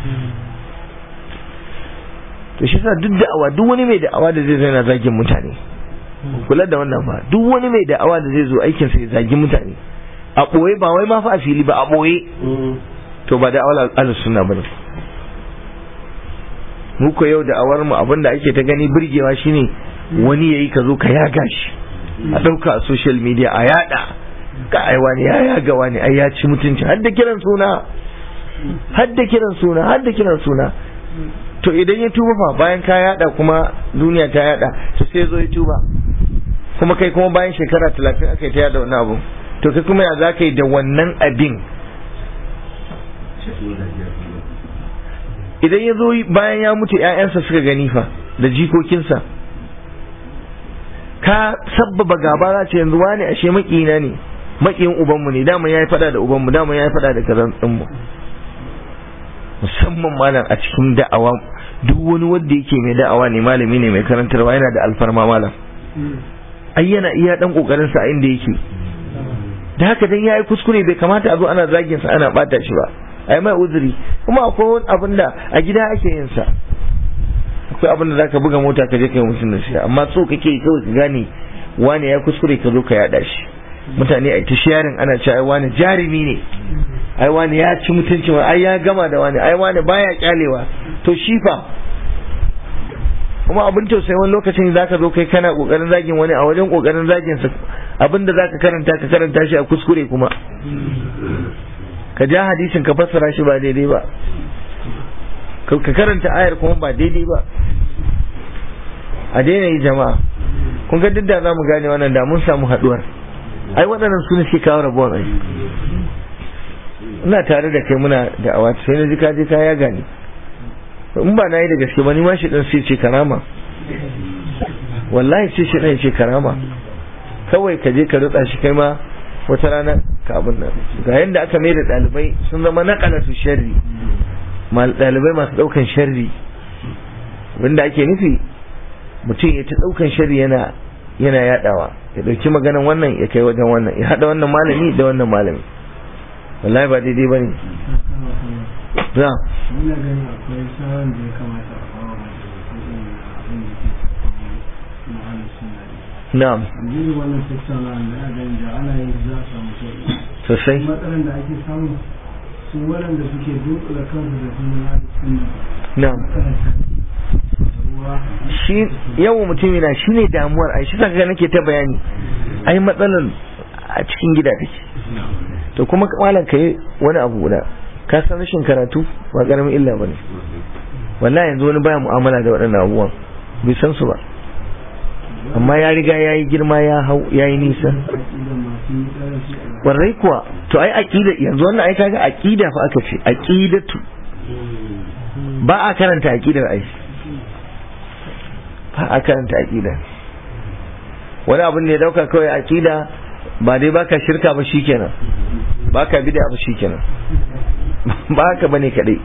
to shi sa duk da'awa duk wani mai da'awa da zai zo yana zagin mutane kula da wannan fa duk wani mai da'awa da zai zo aikin sa ya zagi mutane a boye ba wai ma fa a fili ba a boye to ba da'awar ahlus sunna bane mu ko yau da'awar mu abinda ake ta gani burgewa shine wani yayi ka zo ka yaga shi a dauka a social media a yada ka ai wani ya yaga wani ai ya ci mutunci har da kiran suna har da kiran suna har da kiran suna to idan ya tuba fa bayan ka yada kuma duniya ta yada to sai zo ya tuba kuma kai kuma bayan shekara talatin aka yi ta yada wani abu to kai kuma ya za ka yi da wannan abin idan ya zo bayan ya mutu ‘ya'yansa suka gani fa da jikokinsa ka sabbaba gaba za ce yanzu wani ashe makina ne makiyin ubanmu ne dama ya yi fada da ubanmu dama ya yi fada da kazan tsinmu musamman malam a cikin da'awa duk wani wanda yake mai da'awa ne malami ne mai karantarwa yana da alfarma malam ai yana iya dan kokarin sa inda yake da haka dan yayi kuskure bai kamata a zo ana zagin sa ana bata shi ba ai mai uzuri kuma akwai wani abin da a gida ake yin sa akwai abin da zaka buga mota ka je kai mutum da shi amma so kake kawai ka gane wani ya kuskure ka zo ka yada shi mutane a ta sharing ana cewa ai wani jarumi ne ai wani ya ci mutunci ai ya gama da wani ai wani baya kyalewa to shi fa kuma abin tausayi wani lokacin zaka zo kai kana kokarin zagin wani a wajen kokarin zagin sa abinda zaka karanta ka karanta shi a kuskure kuma ka ja hadisin ka fassara shi ba daidai ba ka karanta ayar kuma ba daidai ba a daina yi jama'a kun ga duk da za mu gane wannan da mun samu haduwar ai waɗannan su ne suke kawo rabuwar ai ina tare da kai muna da awa sai na ji ka je ka ya gani in ba na yi da gaske ba ni ma shi dan sai ce karama wallahi sai shi dan ce karama kawai ka je ka rutsa shi kai ma wata rana ka abin nan ga yanda aka mai da ɗalibai sun zama naƙalatu sharri ɗalibai masu ɗaukan sharri wanda ake nufi mutum ya ta ɗaukan sharri yana yana yaɗawa ya ɗauki maganan wannan ya kai wajen wannan ya haɗa wannan malami da wannan malami wallahi ba daidai ba ne za Ina ganin akwai sauran da ya kamata a bawa mai abin da ke na halin suna ne. na'am Yanzu wannan tattaunawa da ya ganin da ana yin za a samu sauƙi. sosai Matsalar da ake samu su waɗanda suke dunkula kansu da sunan halin suna na'am ruwa shi yau mutum yana shi ne damuwar ai shi saka nake ta bayani ai matsalar a cikin gida take to kuma malam kai wani abu guda ka san rashin karatu ba karamin illa bane wallahi yanzu wani baya mu'amala da waɗannan abubuwan bai san su ba amma ya riga ya yi girma ya hau ya yi nisa aƙidan masu yi tsara shi a warrai kuwa to ai aqida yanzu wannan ai kaga aqida fa aka ce aqidatu ba a karanta aqidar ai ba a karanta aqida wani abin da ya dauka kawai aqida ba dai baka shirka ba shikenan baka bid'a ba shikenan ba haka bane kadai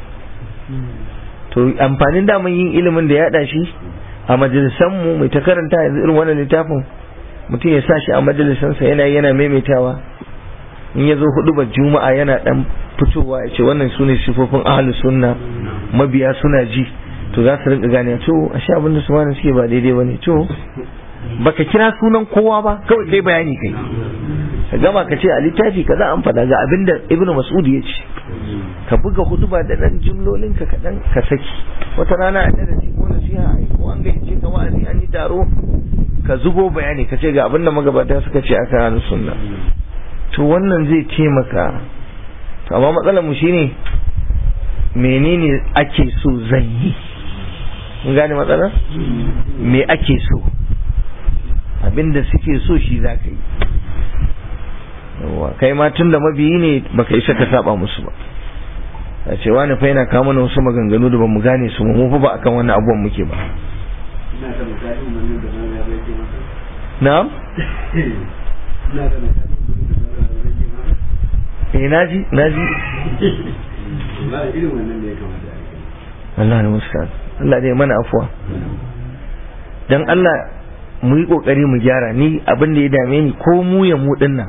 to amfanin daman yin ilimin da ya hada shi a majalisan mu mai ta karanta yanzu irin wannan littafin mutum ya sa shi a majalisansa yana yana maimaitawa in ya zo hudubar juma'a yana dan fitowa ya ce wannan su ne sifofin ahalus sunna mabiya suna ji to za su rinka gane to a sha abinda su wani suke ba daidai bane to baka kira sunan kowa ba kawai kai bayani kai ka gama ka ce a littafi kaza an faɗa ga abinda ibnu mas'ud ya ce ka buga huduba da dan jumlolin ka kaɗan ka saki wata rana a darasi ko nasiha ai ko an gayyace ka wa'azi an yi taro ka zubo bayani ka ce ga abinda magabata suka ce akan ahlus sunna to wannan zai taimaka to amma matsalar mu shine menene ake so zan yi mun gane matsalar me ake so abinda suke so shi za ka yi yawa kai ma tun da mabiyi ne baka isa ka saba musu ba a ce wani fa yana kawo mana wasu maganganu da bamu gane su mu fa ba akan wannan abubuwan muke ba na'am eh naji naji Allah ne musta Allah dai mana afuwa dan Allah mu yi kokari mu gyara ni abin da ya dame ni ko mu ya mu dinnan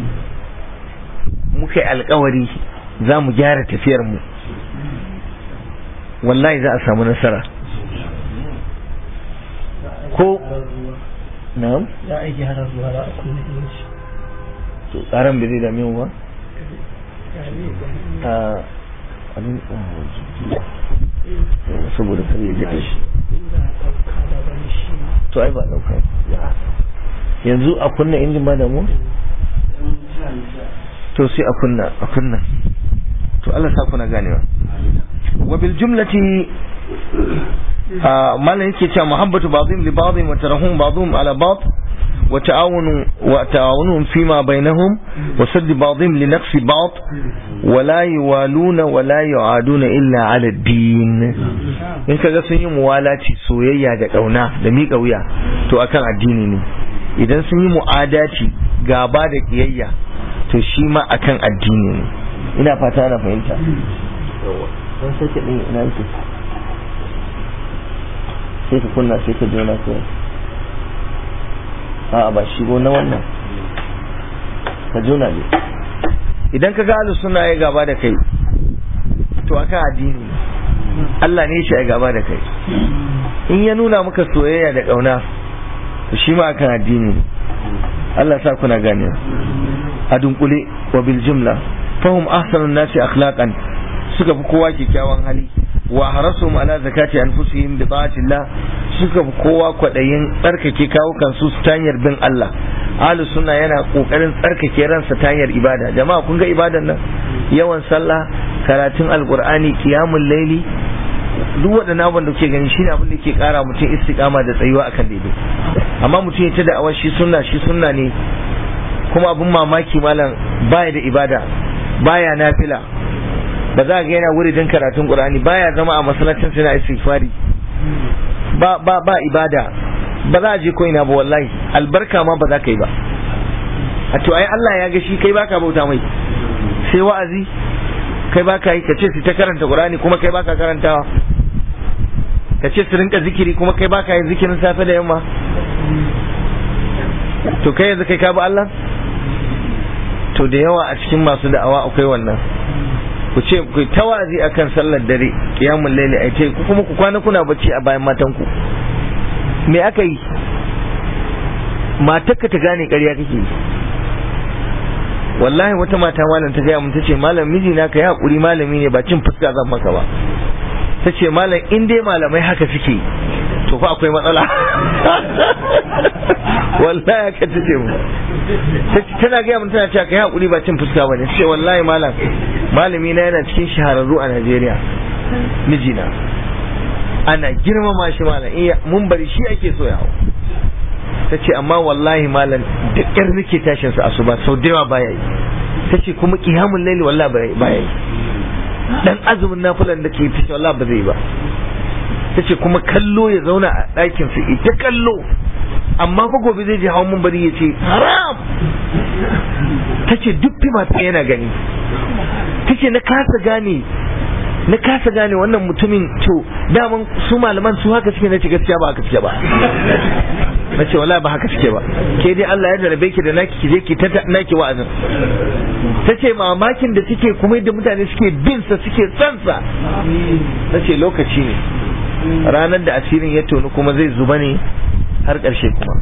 muka yi alkawari za mu gyara tafiyar mu wallahi za a samu nasara ko na'am ya aiki harar ruwa da a kunne inci to tsaron bai zai dame mu ba a abin saboda kar ya jiƙa shi to ai ba ɗauka yanzu a kunna injin ba da mu to sai a kunna a kunna to Allah sa kuna ganewa wa bil jumlati malam yake cewa muhabbatu ba'dhum li ba'dhin wa tarahum ba'dhum ala ba'd wa ta'awunu wa ta'awunuhum fima bainahum wa sadd ba'dhum li naqsi ba'd wa la yuwaluna wa la yu'aduna illa ala ad-din in kaga sun yi muwalaci soyayya da kauna da miƙa wuya to akan addini ne idan sun yi mu'adaci gaba da kiyayya to shi ma akan addini ne ina fata ana fahimta don sake ɗin ina yake sai ka kunna sai ka jona ko a ba shigo na wannan ka jona ne idan ka ga alu suna ya gaba da kai to akan addini Allah ne shi ya gaba da kai in ya nuna maka soyayya da ƙauna to shi ma akan addini Allah sa kuna gane a dunkule wa bil jumla fahum ahsanun nasi akhlaqan suka fi kowa kyakkyawan hali wa harasum ala zakati anfusihim bi ta'atillah suka fi kowa kwadayin tsarkake kawukan su ta hanyar bin Allah ahlus sunna yana kokarin tsarkake ransa ta hanyar ibada jama'a kun ga ibadan nan yawan sallah karatun alqur'ani qiyamul laili duk waɗannan abin da kuke gani shine abin da ke kara mutum istiqama da tsayuwa akan daidai amma mutum ya ta da awar shi sunna shi sunna ne kuma abin mamaki malam baya da ibada baya nafila ba za ga yana wuridin karatun qur'ani baya zama a masallacin sai na istighfari ba ba ba ibada ba za a je ko ina ba wallahi albarka ma ba za ka yi ba a to ai Allah ya ga shi kai baka bauta mai sai wa'azi kai baka yi kace su ta karanta qur'ani kuma kai baka karantawa kace su rinka zikiri kuma kai baka yin zikirin safe da yamma to kai yanzu kai ka bi Allah to da yawa a cikin masu da'awa akwai wannan ku ce ku tawazi akan sallar dare qiyamul layli ai ce ku kuma ku kwana kuna bacci a bayan matan ku me aka yi matarka ta gane ƙarya kake yi wallahi wata mata malam ta gaya mun tace malam miji na kai hakuri malami ne ba cin fuska zan maka ba tace malam in dai malamai haka suke to fa akwai matsala wallahi haka tace mu tana gaya mun tana cewa kai hakuri ba cin fuska bane sai wallahi malam malami na yana cikin shahararru a Najeriya mijina ana girmama shi malam iya mun bari shi ake so ya hau ta ce amma wallahi malam da ƙyar nake tashin sa asuba sau da yawa baya yi ta ce kuma kiyamun laili wallahi baya yi dan azumin nafilan da ke ta ce wallahi ba zai ba ta ce kuma kallo ya zauna a ɗakin su ita kallo amma fa gobe zai je hawan mun bari ya ce haram ta ce duk fima ta yana gani ta ce na kasa gane na kasa gane wannan mutumin to daman su malaman su haka suke na ce gaskiya ba haka suke ba na ce wala ba haka suke ba ke dai Allah ya jarabe ki da naki ki je ki ta naki wa'azin ta ce mamakin da suke kuma yadda mutane suke bin sa suke son sa na ce lokaci ne ranar da asirin ya tonu kuma zai zuba ne har ƙarshe kuma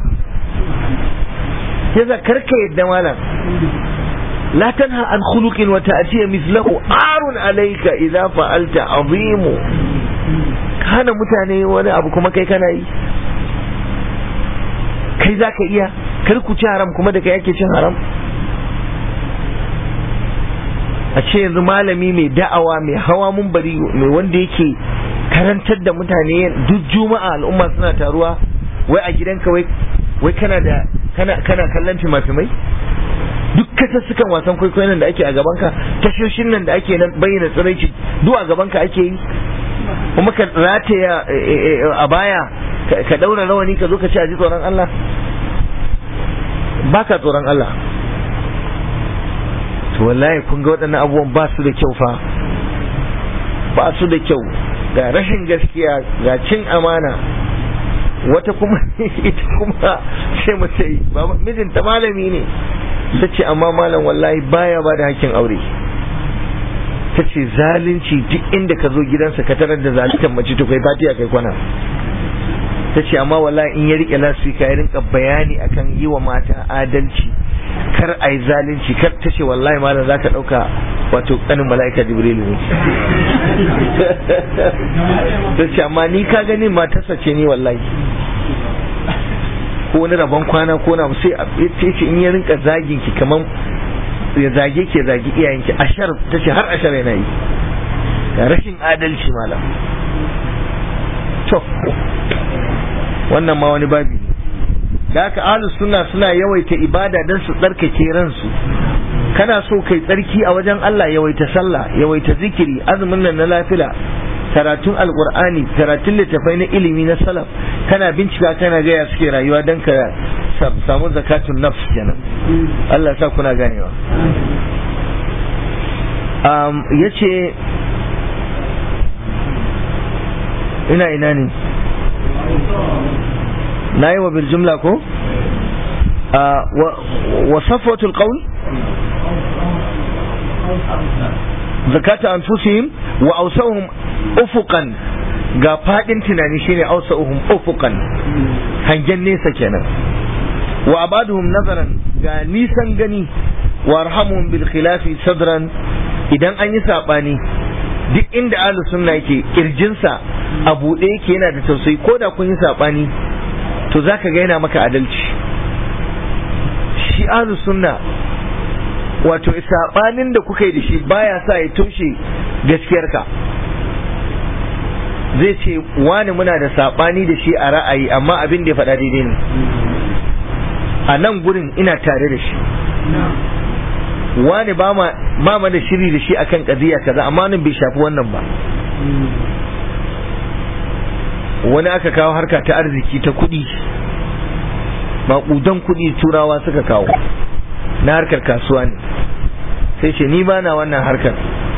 yasa karka yadda malam لا تنهى عن خلق وتأتي مثله عار عليك إذا فعلت عظيم كان mutane wani abu kuma kai kana yi kai za ka iya kar ku ci haram kuma da kai ake cin haram a ce yanzu malami mai da'awa mai hawa mun bari mai wanda yake karantar da mutane duk juma'a al'umma suna taruwa wai a gidanka wai wai kana da kana kana kallon fimafimai duk kasassukan wasan kwaikwayon da ake a gabanka tashoshin nan da ake nan bayyana tsiraici duk a gabanka ake yi kuma ka rataya a baya ka daura rawani ka zo ka ci a ji tsoron Allah baka tsoron Allah to wallahi kun ga waɗannan abubuwan ba su da kyau fa ba su da kyau ga rashin gaskiya ga cin amana wata kuma ita kuma sai mu sai mijinta malami ne ta ce amma malam wallahi baya ba da hakkin aure ta ce zalunci duk inda ka zo gidansa ka tarar da zaluntar mace to kai fatiya kai kwana ta ce amma wallahi in ya rike lasfika ya rinka bayani akan yi wa mata adalci kar a yi zalunci kar ta ce wallahi malam za ka ɗauka wato ƙanin mala'ika jibrilu ne ta ce amma ni ka gani matarsa ce ni wallahi ko wani rabon kwana ko na sai ce ce in ya rinka zagin ki kaman ya zage ke zagi iyayenki ashar ta ce har ashar yana yi ga rashin adalci malam to wannan ma wani babi ne da haka ahlus sunna suna yawaita ibada don su tsarkake ransu kana so kai tsarki a wajen Allah yawaita sallah yawaita zikiri azumin nan na lafila karatun alqur'ani karatun littafai na ilimi na salaf kana bincika kana gaya suke rayuwa don ka samu zakatun nafs kenan Allah sa kuna ganewa um, yace ina ina ne na yi wa biljumla ko wa safwatul qawl zakata anfusihim wa awsahum ufuqan ga fadin tunani shine awsahum ufuqan hangen nesa kenan wa abaduhum nazaran ga nisan gani wa arhamuhum bil khilafi sadran idan an yi sabani duk inda ahlus sunna yake kirjinsa a buɗe yake yana da tausayi ko da kun yi sabani to za ka ga yana maka adalci shi ahlus sunna wato sabanin da kuka yi da shi baya sa ya toshe gaskiyarka zai ce wani muna da sabani da shi a ra'ayi amma abin da ya faɗa daidai ne a nan gurin ina tare da shi wani ba ma da shiri da shi akan kadiya kaza amma nan bai shafi wannan ba wani aka kawo harka ta arziki ta kuɗi maƙudan kuɗi turawa suka kawo na harkar kasuwa ne sai ce ni bana wannan harkar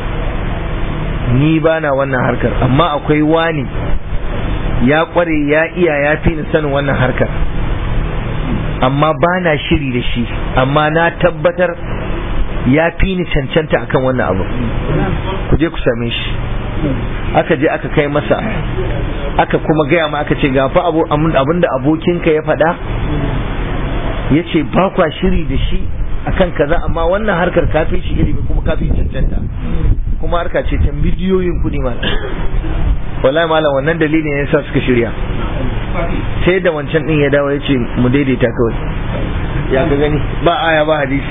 ni bana wannan harkar amma akwai wani ya ƙware ya iya ya fi ni sanin wannan harkar amma bana shiri da shi amma na tabbatar ya fi ni cancanta akan wannan abu ku je ku same shi aka je aka kai masa aka kuma gaya ma aka ce gafa abin da abokinka ya faɗa ya ce ba kwa shiri da shi akan kaza amma wannan harkar kafin shi ilimi kuma kafin cancanta kuma harka ce ta bidiyoyin kuɗi malam wallahi malam wannan dalilin ya sa suka shirya sai da wancan din ya dawo ya ce mu daidaita kawai ya ka gani ba aya ba hadisi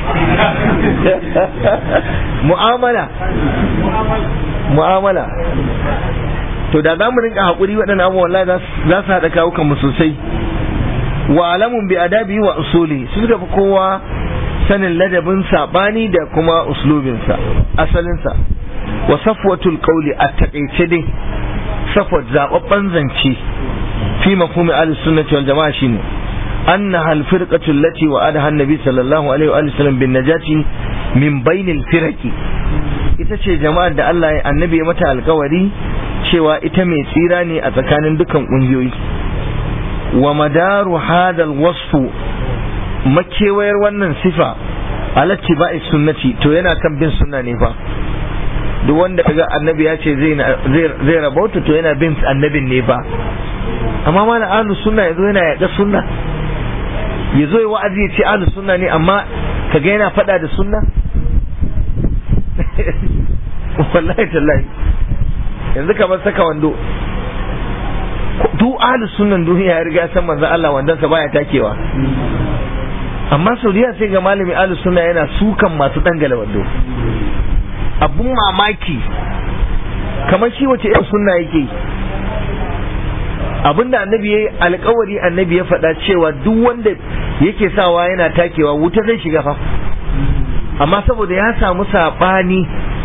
mu'amala mu'amala to da za mu rinka haƙuri waɗannan abubuwan wallahi za su haɗa kawukan mu sosai wa alamun bi adabi wa usuli su suka fi kowa sanin ladabin sabani da kuma uslubinsa asalinsa wa safwatul qawli a taƙaice dai safwat zababban zance fi mafhumi ahli sunnati wal jama'a shine أنها الفرقة التي وعدها النبي صلى الله عليه وآله وسلم بالنجاة من بين الفرق ita ce jama'ar da Allah annabi ya mata alkawari cewa ita mai tsira ne a tsakanin dukan ƙungiyoyi wa madaru hadal wasfu makewayar wannan sifa alatti ba'i sunnati to yana kan bin sunna ne fa duk wanda kaga annabi ya ce zai zai rabauta to yana bin annabin ne fa amma mana ahlus sunna yazo yana yaɗa sunna ya zo wa'azi ya ce ahlus sunna ne amma kaga yana faɗa da sunna wallahi tallahi yanzu kamar saka wando duk ahlus sunnan duniya ya riga san manzon Allah wandan sa baya takewa amma Saudiya sai ga malami ahlus sunna yana sukan masu dangala wando abun mamaki kamar shi wace irin sunna yake abinda annabi ya alkawari annabi ya faɗa cewa duk wanda yake sawa yana takewa wuta zai shiga fa amma saboda ya samu saɓani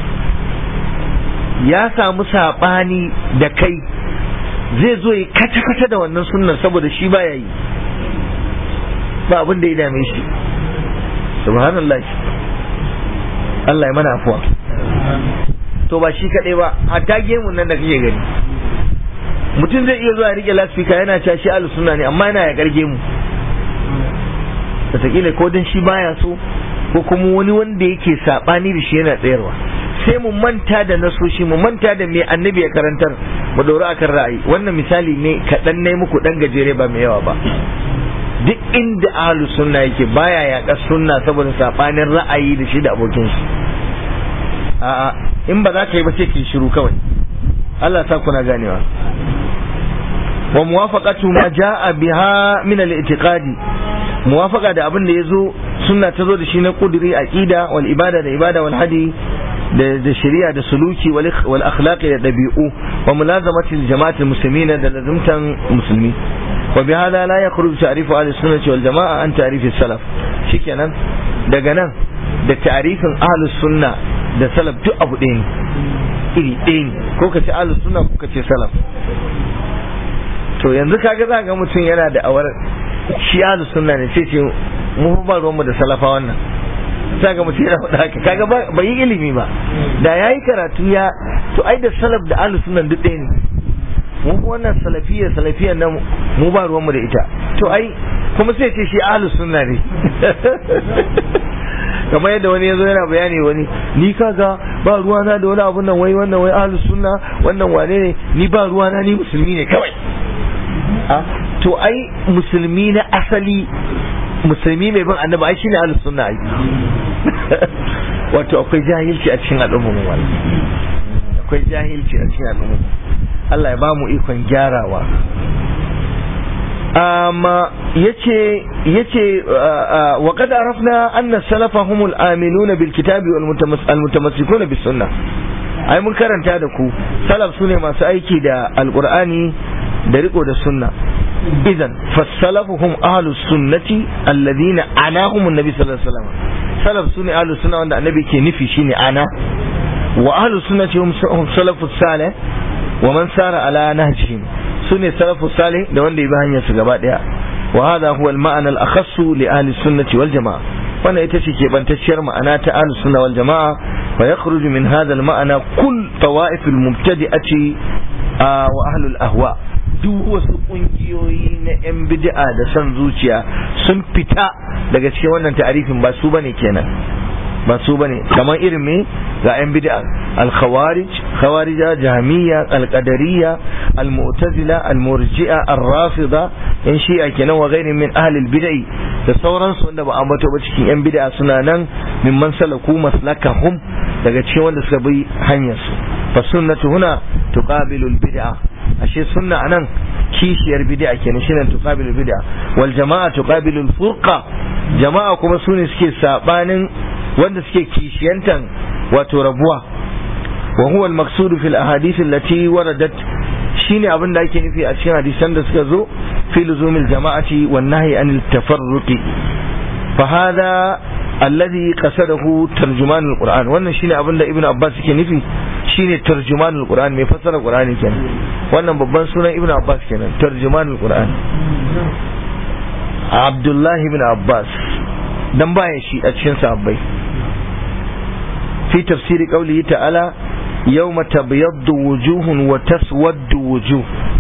ya samu saɓani da kai zai zo ya kata-kata da wannan sunnar saboda shi baya yi ba abin da ya dame shi subhanallah Allah ya mana afuwa to ba shi kadai ba hatta gemun nan da kake gani mutum zai iya zuwa rike lasfika yana cewa shi ahlus sunna ne amma yana ya garge mu wataƙila ko dan shi baya so ko kuma wani wanda yake sabani da shi yana tsayarwa sai mu manta da nasoshi mu manta da me annabi ya karantar mu dori akan ra'ayi wannan misali ne kaɗan ne muku ɗan gajere ba mai yawa ba duk inda ahlus sunna yake baya yaƙa sunna saboda sabanin ra'ayi da shi da abokin shi a'a in ba za ka yi ba sai ki shiru kawai Allah sa kuna ganewa wa muwafaqatu ma jaa biha min al-i'tiqadi muwafaqa da abin da yazo sunna ta zo da shi na kuduri aqida wal ibada da ibada wal hadi da shari'a da suluki wal akhlaqi da dabi'u wa mulazamati al jama'ati al muslimina da lazumtan musulmi wa bi hada la yakhruju ta'rifu ahli sunnati wal jama'a an ta'rifi salaf shikenan daga nan da ta'rifin ahli sunna da salaf duk abu ɗaya ne iri ɗaya ne ko ka ce ahli sunna ko ka ce salaf to yanzu kaga za ga mutum yana da awar shi ahli sunna ne sai ce mu ba ruwanmu da salafa wannan sai ga mutum yana faɗa haka kaga ba yi ilimi ba da yayi karatu ya to ai da salaf da ahli sunna duk ɗaya ne mu wannan salafiyya salafiyya nan mu ba ruwanmu da ita to ai kuma sai ce shi ahli sunna ne kamar yadda wani yazo yana bayani wani ni kaga ba ruwana da wani abun nan wai wannan wai ahlus sunna wannan wane ne ni ba ruwana ni musulmi ne kawai to ai musulmi na asali musulmi mai bin annabi ai shine ahlus sunna ai wato akwai jahilci a cikin al'ummar mu akwai jahilci a cikin al'ummar Allah ya ba mu ikon gyarawa amma yace yace wa qad arafna anna salafa humul aminuna bil kitabi wal mutamassikuna bis sunnah ai mun karanta da ku salaf sune masu aiki da alqur'ani da riko da sunna idan fasalafu hum ahlus sunnati alladhina anahum annabi sallallahu alaihi wasallam salaf sune ahlus sunna wanda annabi ke nufi shine ana wa ahlus sunnati hum salafus salih wa man sara ala nahjihim sune salafus salih da wanda ya bi hanyar su gaba daya wa hadha huwa al ma'ana al akhassu li ahli sunnati wal jamaa wannan ita ce keɓantacciyar ma'ana ta ahli sunna wal jamaa wa yakhruju min hadha al ma'ana kull tawa'if al mubtadi'ati wa ahli al ahwa duk wasu kungiyoyi na 'yan bid'a da son zuciya sun fita daga cikin wannan ta'arifin ba su bane kenan ba su bane kamar irin me ga 'yan bid'a al-khawarij khawarija jahmiya al-qadariyya al-mu'tazila al-murji'a ar-rafida yan shi'a kenan wa ghairi min ahli al-bid'i da sauransu wanda ba ambato ba cikin 'yan bid'a suna nan mimman salaku maslakahum daga cikin wanda suka bi hanyar su fa sunnatu huna tuqabilu al-bid'a ashe sunna anan kishiyar bid'a kenan shine tuqabilu bid'a wal jama'a tuqabilu al furqa jama'a kuma sune suke sabanin wanda suke kishiyantan wato rabuwa wa huwa al maqsud fi al ahadith allati waradat shine abin da ake nufi a cikin hadisan da suka zo fi luzumil jama'ati wan nahyi anil tafarruqi fa hada alladhi qasadahu tarjuman al qur'an wannan shine abin da ibnu abbas yake nufi shine tarjumanul qur'an mai fassara qur'ani kenan wannan babban sunan ibnu abbas kenan tarjumanul qur'an abdullah ibn abbas dan bayan shi a cikin sahabbai fi tafsiri qawlihi ta'ala yawma tabyaddu wujuhun wa taswaddu wujuh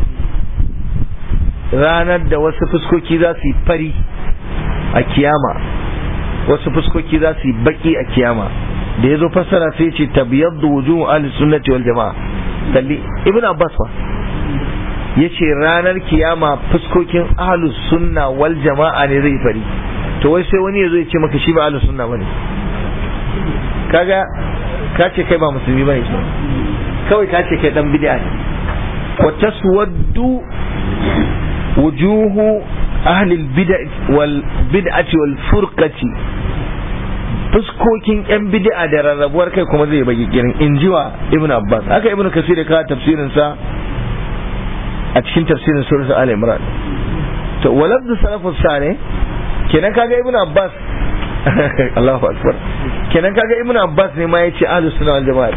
ranar da wasu fuskoki za su yi fari a kiyama wasu fuskoki za su yi baki a kiyama da ya zo fassara sai ce tabiyaddu wujuhu ahli sunnati wal jamaa kalli ibn abbas fa yace ranar kiyama fuskokin ahli sunna wal jamaa ne zai fari to wai sai wani yazo ya ce maka shi ba ahli sunna bane kaga ka ce kai ba musulmi bane kawai ka ce kai dan bid'a ne wa taswaddu wujuhu ahli al bid'ah wal bid'ati wal furqati fuskokin yan bid'a da rarrabuwar kai kuma zai bagi kirin in ji wa ibn abbas haka ibn kasir ka tafsirin sa a cikin tafsirin surat al imran to walabdu salafus salih kenan kaga ibn abbas Allahu akbar kenan kaga ibn abbas ne ma yace ahlus sunna wal jamaa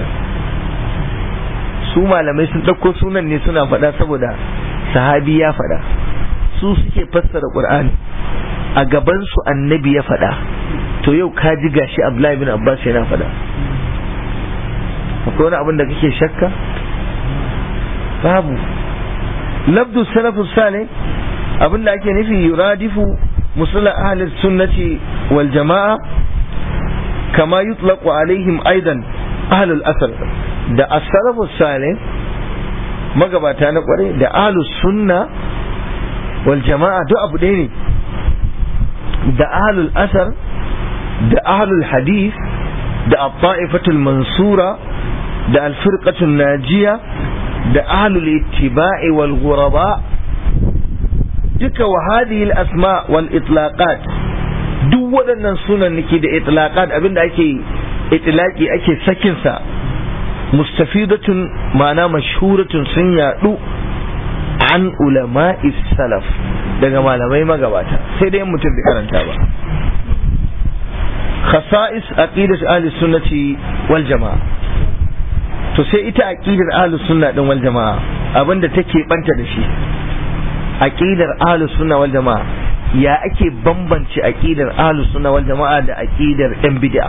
su malamai sun dauko sunan ne suna faɗa saboda sahabi ya faɗa su suke fassara qur'ani a gaban su annabi ya faɗa to yau ka ji gashi Abdullahi bin Abbas yana faɗa akwai wani abin da kake shakka babu labdu salafu salih abin da ake nufi yuradifu musalla ahli sunnati wal jama'a kama yutlaqu alaihim aidan ahli al-asr da as-salafu salih magabata na kware da ahli sunna wal jama'a duk abu ɗaya ne da ahli al-asr da ahli al-hadith da at-ta'ifatul mansura da al-firqatul najiya da ahlul ittiba'i wal ghuraba duka wa hadhihi al asma wal itlaqat duk waɗannan sunan nake da itlaqat abinda ake itlaqi ake sakin sa mustafidatun ma'ana mashhuratun sun yadu an ulama'i salaf daga malamai magabata sai dai mutum bai karanta ba khasa'is aqidat ahli sunnati wal jama'a to sai ita aqidar ahlus sunna din wal jamaa abinda take banta da shi aqidar ahlus sunna wal jamaa ya ake bambance aqidar ahlus sunna wal jamaa da aqidar yan bid'a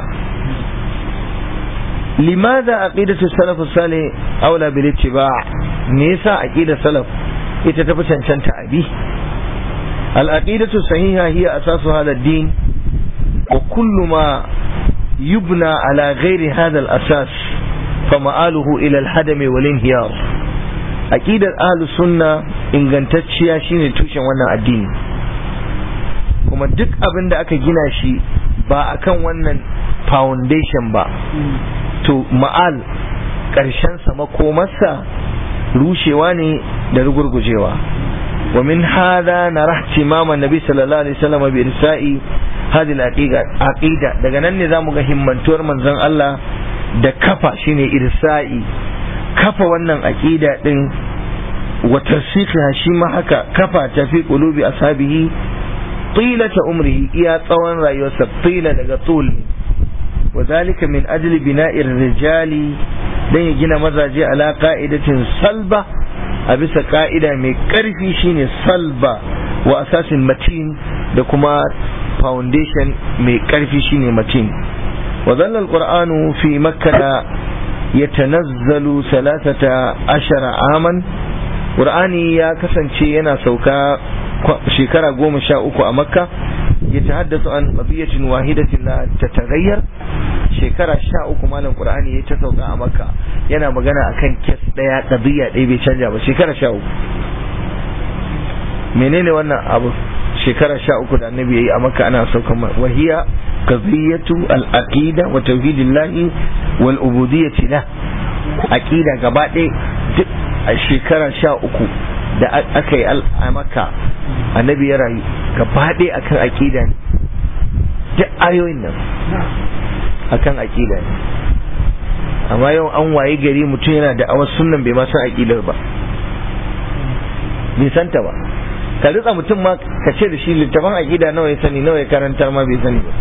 limadha aqidatu salaf salih aula bil ittiba' me yasa aqidar salaf ita tafi cancanta abi al aqidatu sahiha hiya asasu hadha ad-din wa kullu ma yubna ala ghairi hadha al asas فمآله إلى الهدم والانهيار أكيد أهل السنة ingantacciya shine tushen wannan addini kuma duk abin da aka gina shi ba akan wannan foundation ba to ma'al ƙarshensa makomarsa rushewa ne da rugurgujewa wa min hada na rahtimama nabi sallallahu alaihi wasallam bi irsa'i hadhihi al-aqida daga nan ne zamu ga himmantuwar manzon Allah da kafa shine irsa'i kafa wannan aqida din wa tarsikha shi ma haka kafa ta fi qulubi ashabihi tilata umrihi iya tsawon rayuwarsa tila daga tul wa zalika min ajli bina'ir rijali dan ya gina mazaje ala qa'idatin salba a bisa ka'ida mai karfi shine salba wa asasin matin da kuma foundation mai karfi shine matin وظل القرآن في مكة يتنزل ثلاثة عشر عاما قرآني يا كسن ينا سوكا شكرا قوم شاء a مكة يتحدث عن قضية واحدة لا تتغير shekara sha uku malam qur'ani ya ta sauka a makka yana magana akan kes daya qadiya ɗaya bai canja ba shekara sha uku menene wannan abu shekara sha uku da annabi yayi a makka ana sauka wahiya qadiyatu al-aqida wa tauhidillahi wal ubudiyyati la aqida gaba ɗaya a shekara sha uku da aka yi a makka annabi ya rayu gaba ɗaya akan aqida ne duk ayoyin nan akan aqida ne amma yau an waye gari mutum yana da awar sunnan bai ma san aqidar ba bai santa ba ka ritsa mutum ma ka ce da shi littafin aqida nawa ya sani nawa ya karantar ma bai sani ba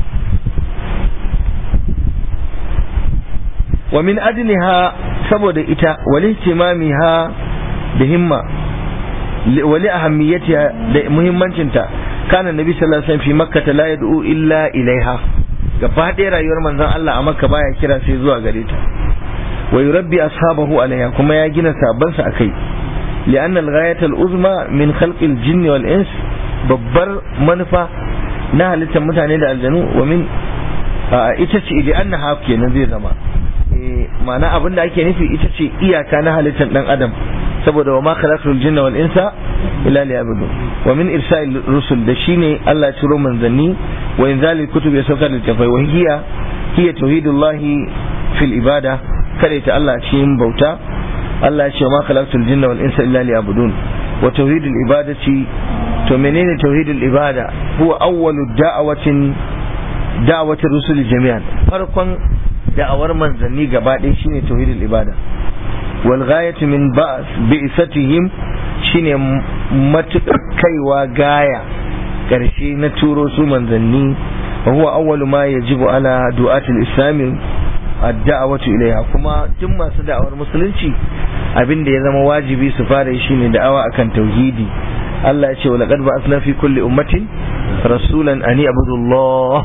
wa min ajliha saboda ita wali ihtimamiha da himma wali ahammiyatiha da muhimmancinta kana nabi sallallahu alaihi wasallam fi makka la yad'u illa ilaiha gaba ɗaya rayuwar manzon Allah a makka baya kira sai zuwa gare ta wa yurabbi ashabahu alaiha kuma ya gina sabansa akai لأن الغاية العظمى من خلق الجن والإنس babbar manufa na halittar mutane da aljanu wa min ita ce li anna haf kenan zai zama ma'ana abin da ake nufi ita ce iyaka na halittar dan adam saboda wa ma khalaqul jinna wal insa illa liya'budun wa min irsa'il rusul da shine Allah ya ciro manzanni wa inzalil kutub ya saukar da tafai wa hiya hiya tauhidullahi fil ibada kare ta Allah cikin bauta Allah ya ce ma khalaqtul jinna wal insa illa liya'budun wa tauhidul ibadati to menene tauhidul ibada huwa awwalu da'awatin da'awatir rusul jami'an farkon da'awar manzanni gaba ɗaya shine tauhidul ibada wal ghayatu min ba'th bi'satihim shine matukar kaiwa gaya karshe na turo su manzanni wa huwa awwalu ma yajibu ala du'atil islami ad-da'watu ilayha kuma tun masu da'awar musulunci abin da ya zama wajibi su fara yi shine da'awa akan tauhidi Allah ya ce wa laqad ba'athna fi kulli ummatin rasulan an ya'budu Allah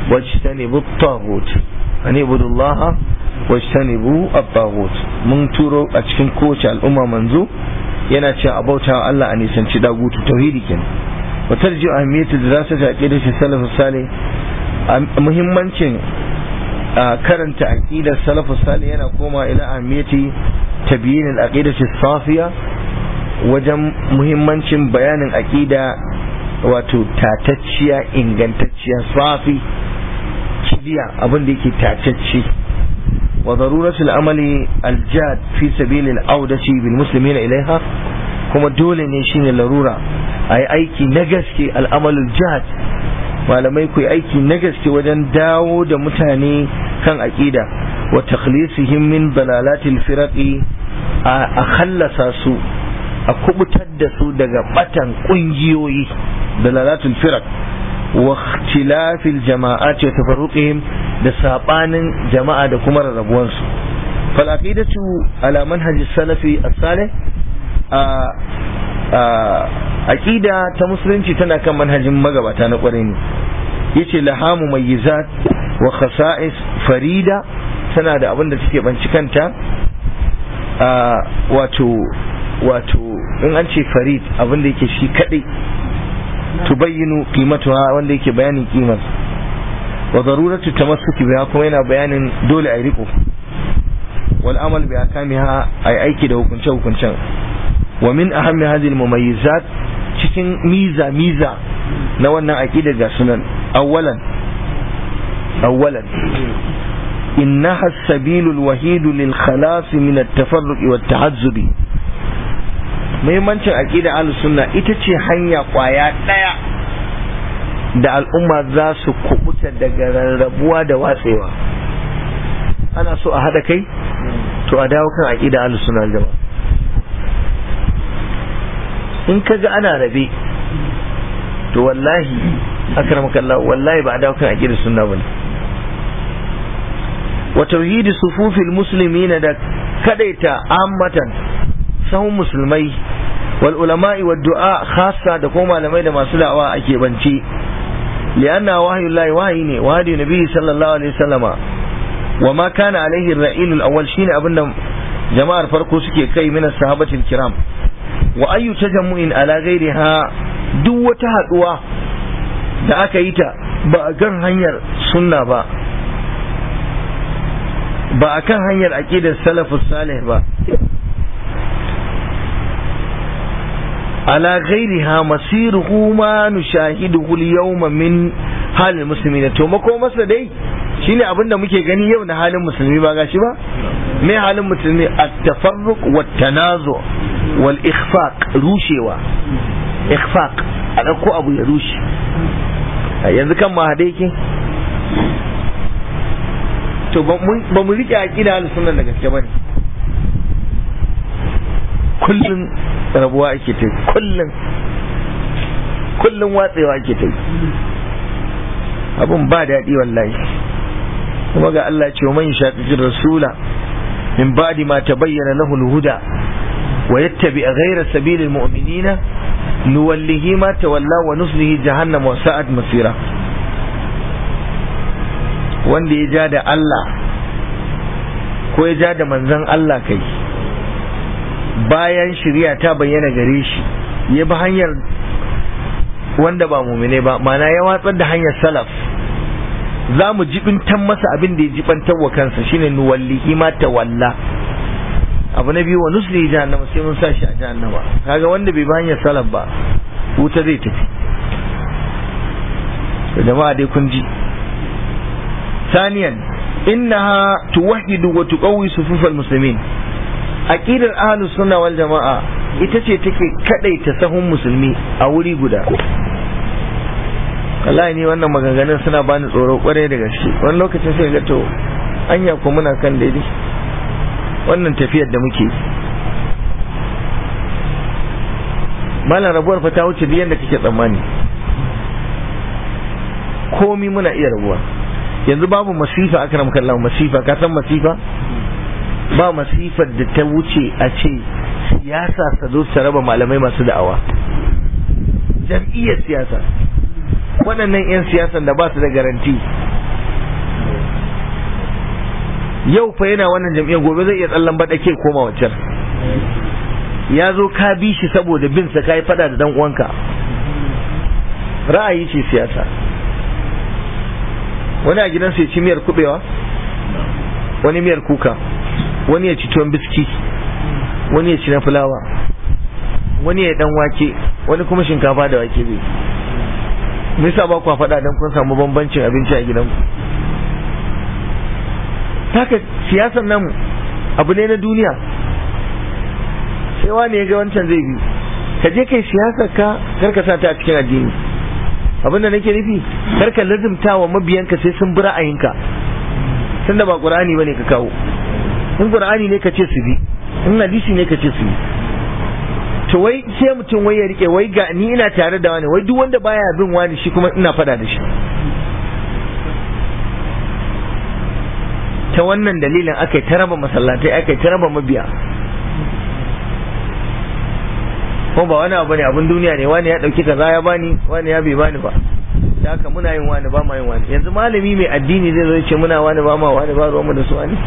wajtanibu at-taghut an ibudullaha wajtanibu at-taghut mun turo a cikin kowace al'umma manzo yana cewa abauta Allah a nisanci dagutu tauhidi kenan wa tarji ahmiyatu dirasati aqidati salaf salih muhimmancin karanta aqidar salaf salih yana koma ila ahmiyati tabyin al-aqidati safiya wajen muhimmancin bayanin aqida wato tatacciya ingantacciya safi kibiya abin da yake tatacce wa daruratul amali aljad fi sabil al-audati bil muslimina ilaiha kuma dole ne shine larura ayi aiki na gaske al'amalul jihad malamai ku aiki na gaske wajen dawo da mutane kan aqida wa takhlisihim min dalalatil firaqi a khallasa su a kubutar da su daga batan kungiyoyi dalalatul firaq wa ikhtilafil jama'at wa tafarruqihim da sabanin jama'a da kuma rarrabuwan su fal aqidatu ala manhaj salafi as-salih aqida ta musulunci tana kan manhajin magabata na kwarai ne yace lahamu mayyizat wa khasa'is farida tana da abin da take banci kanta wato wato in an ce farid abin da yake shi kadai tubayyinu qimatuha wanda yake bayanin kimar wa daruratu tamassuki biha kuma yana bayanin dole a riko wal amal bi akamiha ay aiki da hukunce hukuncen wa min ahammi hadhihi al mumayyizat cikin miza miza na wannan aqida ga sunan awwalan awwalan إنها السبيل الوحيد للخلاص من التفرق والتعذب muhimmancin aqida ahlus sunna ita ce hanya kwaya daya da al'umma za su kubuta daga rarrabuwa da watsewa ana so a hada kai to a dawo kan aqida ahlus sunna jama'a in kaga ana rabe to wallahi akramakallah wallahi ba a dawo kan aqida sunna bane wa tauhidi sufufil muslimina da kadaita ammatan sahun musulmai wal ulama'i wad du'a khassa da kuma malamai da masu da'awa ake bance lianna wahyu llahi wahyi ne wahyi nabi sallallahu alaihi wasallama wa ma kana alaihi ar-ra'il al-awwal shine abinda jama'ar farko suke kai min sahabatil kiram wa ayyu tajammu'in ala ghairiha duk wata haduwa da aka yi ta ba a kan hanyar sunna ba ba a kan hanyar aqidar salafus salih ba على غيرها مصيره ما نشاهده اليوم من حال المسلمين to mako masa dai shine abin da muke gani yau na halin musulmi ba gashi ba me halin musulmi at-tafarruq wat tanazu wal ikhfaq rushewa ikhfaq a dauko abu ya rushe yanzu kan ma hade yake to ba mu rike aqida al-sunna da gaske bane kullum rabuwa ake ta kullum kullum watsewa ake ta abun ba daɗi wallahi kuma ga Allah ce man shaqiqir rasula min ba'di ma tabayyana lahu al-huda wa yattabi ghayra sabilil mu'minina nuwallihi ma tawalla wa nuslihi jahannam wa sa'at masira wanda ya ja da Allah ko ya ja da manzon Allah kai bayan shirya ta bayyana gare shi ya bi hanyar wanda ba mumine ba mana ya watsar da hanyar salaf za mu jibintan masa abin da ya jibantar wa kansa shine nuwallihi ma tawalla abu na biyu wa nusli jahannama sai mun sa shi a jahannama kaga wanda bai bi hanyar salaf ba wuta zai tafi da jama'a dai kun ji ثانيا إنها توحد وتقوي صفوف المسلمين aqidar ahlus sunna wal jama'a ita ce take kadaita sahun musulmi a wuri guda wallahi ni wannan maganganun suna bani tsoro kwarai da gaske wani lokacin sai ga to anya ko muna kan daidai wannan tafiyar da muke malam rabuwar fa ta wuce duk yanda kake tsammani komi muna iya rabuwa yanzu babu masifa akram kallahu masifa ka san masifa ba masifar da ta wuce a ce siyasa ta zo ta raba malamai masu da'awa jam'iyyar siyasa waɗannan 'yan siyasan da ba su da garanti yau fa yana wannan jam'iyyar gobe zai iya tsallan baɗake koma waccan ya zo ka bi shi saboda bin sa kai fada da dan uwanka ra'ayi ce siyasa wani a gidansa ya ci miyar kubewa wani miyar kuka wani ya ci tuwon biski wani ya ci na fulawa wani ya dan wake wani kuma shinkafa da wake bai me yasa ba ku faɗa dan kun samu bambancin abinci a gidanku haka siyasar nan abu ne na duniya sai wani ya ga wancan zai bi ka je kai siyasar ka kar ka sa ta a cikin addini abin da nake nufi kar ka lazimta wa mabiyanka sai sun bi ra'ayinka tunda ba qur'ani bane ka kawo in qur'ani ne ka ce su bi in hadisi ne ka ce su bi to wai sai mutum wai ya rike wai ga ni ina tare da wani wai duk wanda baya bin wani shi kuma ina fada da shi ta wannan dalilin aka yi ta raba masallatai aka yi ta raba mabiya ko ba wani abu ne abin duniya ne wani ya dauki kaza ya bani wani ya bai bani ba da haka muna yin wani ba ma yin wani yanzu malami mai addini zai zo ce muna wani ba ma wani ba ruwanmu da su wani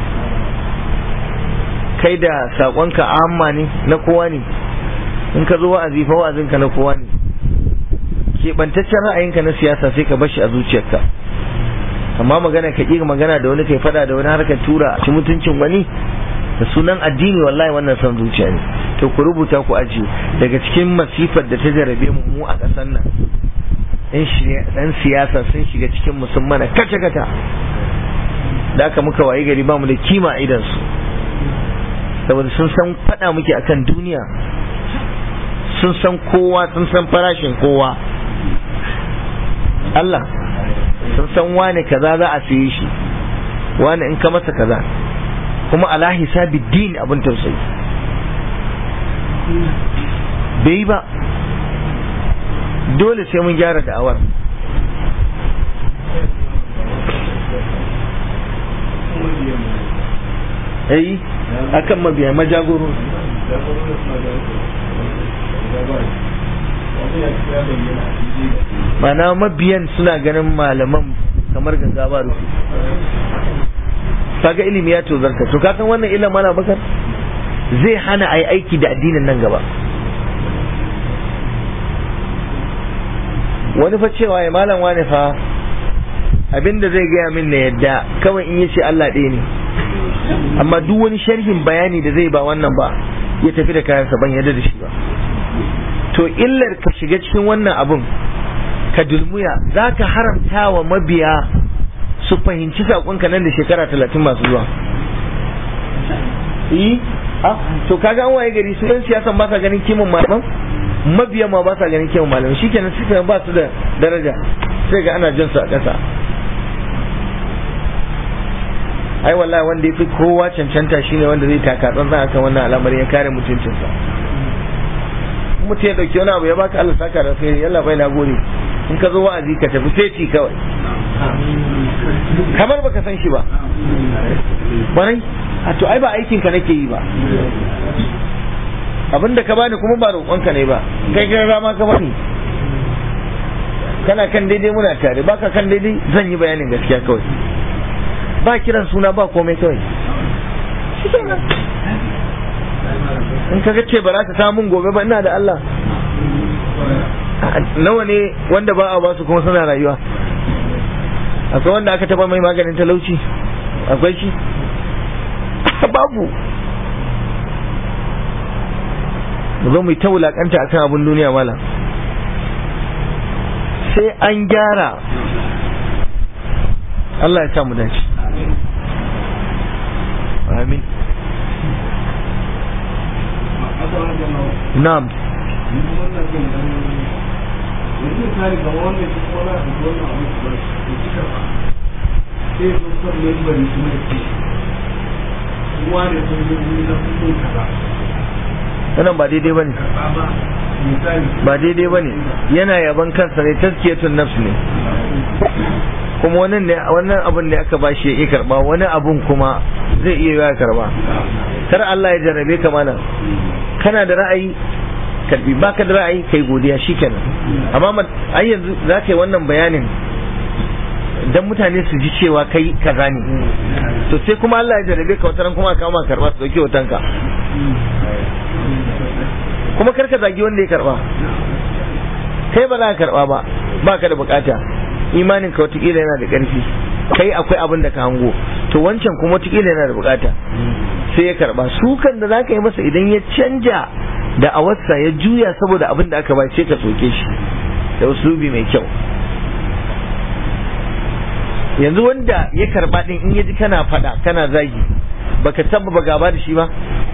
kai da sakonka amma ne na kowa ne in ka zo wa'azi fa wa'azinka na kowa ne keɓantaccen ra'ayinka na siyasa sai ka bashi a zuciyarka amma magana ka ƙi magana da wani kai faɗa da wani harkar tura ci mutuncin wani da sunan addini wallahi wannan son zuciya ne to ku rubuta ku ajiye daga cikin masifar da ta jarabe mu mu a ƙasar nan ɗan siyasa sun shiga cikin musulmana kace kata da aka muka wayi gari ba mu da kima a idansu saboda sun san faɗa muke akan duniya sun san kowa sun san farashin kowa Allah sun san wane kaza za a siye shi wane in ka masa kaza kuma ala hisabi din abin tausayi bai ba dole sai mun gyara da'awar eh akan mabiya majagoro mana mabiyan suna ganin malaman kamar ganga ba rufi kaga ilimi ya tozarta to kakan wannan ilimin mana bakar zai hana a yi aiki da addinin nan gaba wani fa cewa ya malam wani fa abinda zai gaya min na yadda kawai in yace Allah ɗaya ne amma duk wani sharhin bayani da zai ba wannan ba ya tafi da kayansa ban yadda da shi ba to illar ka shiga cikin wannan abun ka dulmuya za ka haramta wa mabiya su fahimci saƙonka nan da shekara talatin masu zuwa yi to kaga an waye gari su yan siyasan ba sa ganin kimin malaman mabiya ma ba sa ganin kimin malaman shikenan su ba su da daraja sai ga ana jin su a ƙasa ai wallahi wanda ya fi kowa cancanta shine wanda zai taka tsantsan akan wannan al'amari ya kare mutuncinsa mutum ya dauki wani abu ya baka Allah saka da sai yalla bai na gode in ka zo wa'azi ka tafi sai kawai kamar baka san shi ba barai a to ai ba aikin ka nake yi ba abin da ka bani kuma ba roƙonka ne ba kai kai rama ka bani kana kan daidai muna tare baka kan daidai zan yi bayanin gaskiya kawai ba kiran suna ba komai kawai in ka ce ba za ta samun gobe ba ina da Allah nawa ne wanda ba a ba su kuma suna rayuwa akwai wanda aka taba mai maganin talauci akwai shi babu zo mu ta wulakanta akan abin duniya mala sai an gyara Allah ya sa mu dace amin na'am wannan ba daidai ba ne ba daidai ba ne yana yaban kansa ne taskiyatun nafs ne kuma wannan ne wannan abin da aka bashi ya karba wani abun kuma zai iya ya karba kar Allah ya jarrabe ka mana kana da ra'ayi karbi baka da ra'ayi kai godiya shikenan amma ai yanzu za ka yi wannan bayanin dan mutane su ji cewa kai kaza ne to sai kuma Allah ya jarabe ka wataran kuma ka ma karba su dauki hotonka kuma karka zagi wanda ya karba kai ba za ka karba ba ba ka da bukata imanin ka watakila yana da ƙarfi kai akwai abin da ka hango to wancan kuma watakila yana da bukata sai ya karba sukan da za ka yi masa idan ya canja da awarsa ya juya saboda abin da aka ba sai ka soke shi da uslubi mai kyau yanzu wanda ya karba din in ya ji kana fada kana zagi baka tabbaba gaba da shi ba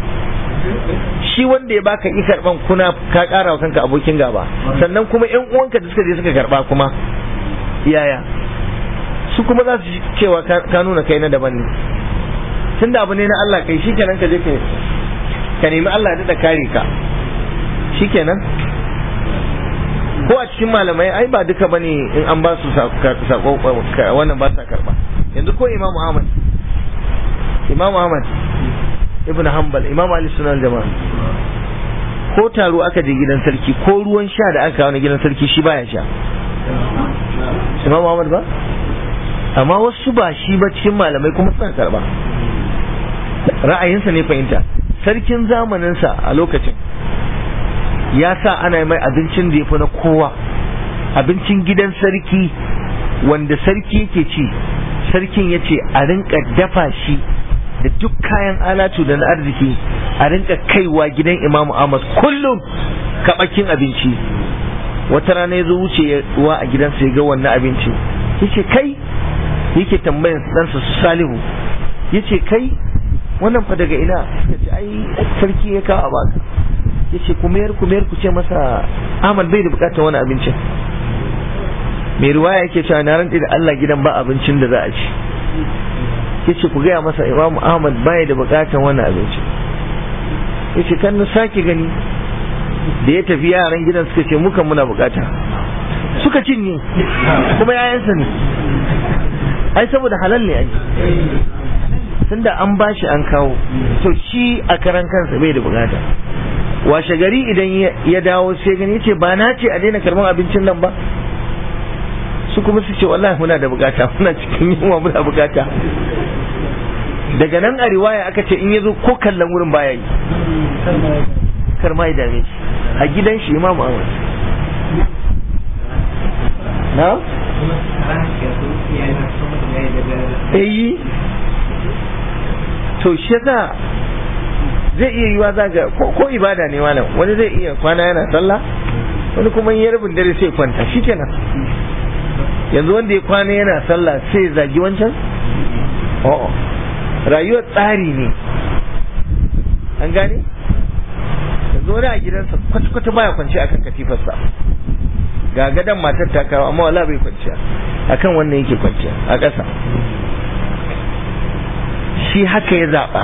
shi wanda ya baka yi karban kuna ka kara wa kanka abokin gaba sannan kuma yan uwanka da suka je suka karba kuma yaya su kuma za su cewa ka nuna kai na daban ne tunda abu ne na Allah kai shikenan ka je ka ka nemi Allah ya da kare ka shikenan ko a cikin malamai ai ba duka bane in an ba su sako wannan ba sa karba yanzu ko Imam Ahmad Imam Ahmad Ibn Hanbal Imam Ali Sunan Jama'a ko taro aka je gidan sarki ko ruwan sha da aka kawo na gidan sarki shi baya sha Imam Ahmad ba amma wasu ba shi ba cikin malamai kuma suna karba ra'ayinsa ne fahimta sarkin zamaninsa a lokacin ya sa ana mai abincin da ya fi na kowa abincin gidan sarki wanda sarki yake ci sarkin ya ce a rinka dafa shi da duk kayan alatu da na arziki a rinka kaiwa gidan imamu ahmad kullum kaɓakin abinci wata rana ya zo wucewa a gidansa ya ga wannan abinci ya ce kai yake tambayan ɗansa su salihu ya ce kai wannan fa daga ina ya ce ai sarki ya kawo baka ya ce kumiyar kumiyar ku ce masa ahmad bai da bukatar wani abincin mai ruwaya yake cewa na rantsi da allah gidan ba abincin da za a ci ya ce ku gaya masa imam ahmad bai da bukatar wani abincin ya ce kan na sake gani da ya tafi yaran gidan suka ce mukan muna bukata suka cinye kuma yayansa ne ai saboda halal ne ai tunda an bashi an kawo to shi a karan kansa bai da bukata washe gari idan ya dawo sai gani ce ba na ce a daina karban abincin nan ba su kuma su ce wallahi muna da bukata muna cikin yunwa muna bukata daga nan a riwaya aka ce in ya zo ko kallon wurin baya yi kar ma ya dame shi a gidan shi imamu ahmad na? eyi to shi yasa zai iya yiwa zaga ko ibada ne malam wani zai iya kwana yana sallah wani kuma yi rabin dare sai kwanta shikenan yanzu wanda ya kwana yana sallah sai zagi wancan o'o rayuwar tsari ne an gane yanzu wani a gidansa kwata-kwata baya kwanci akan katifarsa ga gadon matar ta kawo amma wala bai kwanciya akan wannan yake kwanciya a ƙasa shi haka ya zaɓa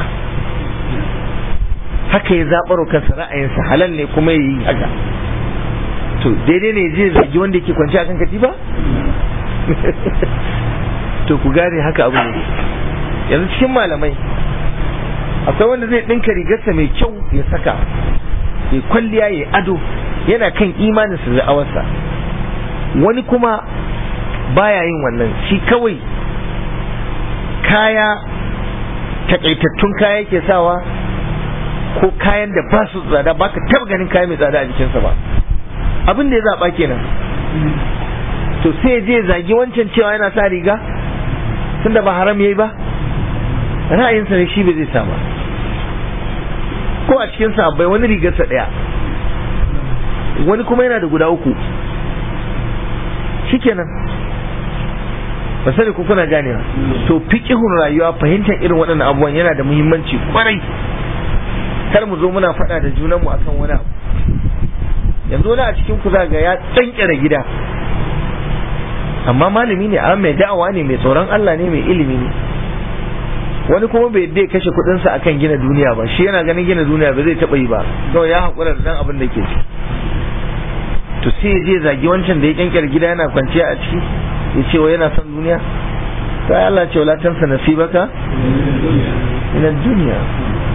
haka ya zaɓar kansa ra'ayinsa halal ne kuma ya yi haka to daidai ne zai zagi wanda yake kwanci akan katifa to ku gane haka abu ne yanzu cikin malamai akwai wanda zai ɗinka rigarsa mai kyau ya saka ya kwalliya ya ado yana kan imaninsa da awarsa wani kuma baya yin wannan shi kawai kaya takaitattun kaya yake sawa ko kayan da ba su tsada ba ka taba ganin kaya mai tsada a jikinsa ba abin da ya zaɓa kenan to sai je zagi wancan cewa yana sa riga tunda ba haram yayi ba ra'ayinsa ne shi bai zai sa ba ko a cikin sabbai wani rigarsa ɗaya wani kuma yana da guda uku shikenan ba sani ku kuna ganewa to fiqihun rayuwa fahimtar irin waɗannan abubuwan yana da muhimmanci kwarai kar mu zo muna faɗa da junanmu akan wani abu yanzu wani a cikin ku za ga ya tsankira gida amma malami ne amma mai da'awa ne mai tsoron Allah ne mai ilimi ne wani kuma bai dai kashe kuɗinsa akan gina duniya ba shi yana ganin gina duniya ba zai taɓa yi ba kawai ya haƙura da dan abin da ke ci to sai ya je zagi wancan da ya kyankyar gida yana kwanciya a ciki ya ce wa yana son duniya ta Allah ce wala tansa nasibaka ina duniya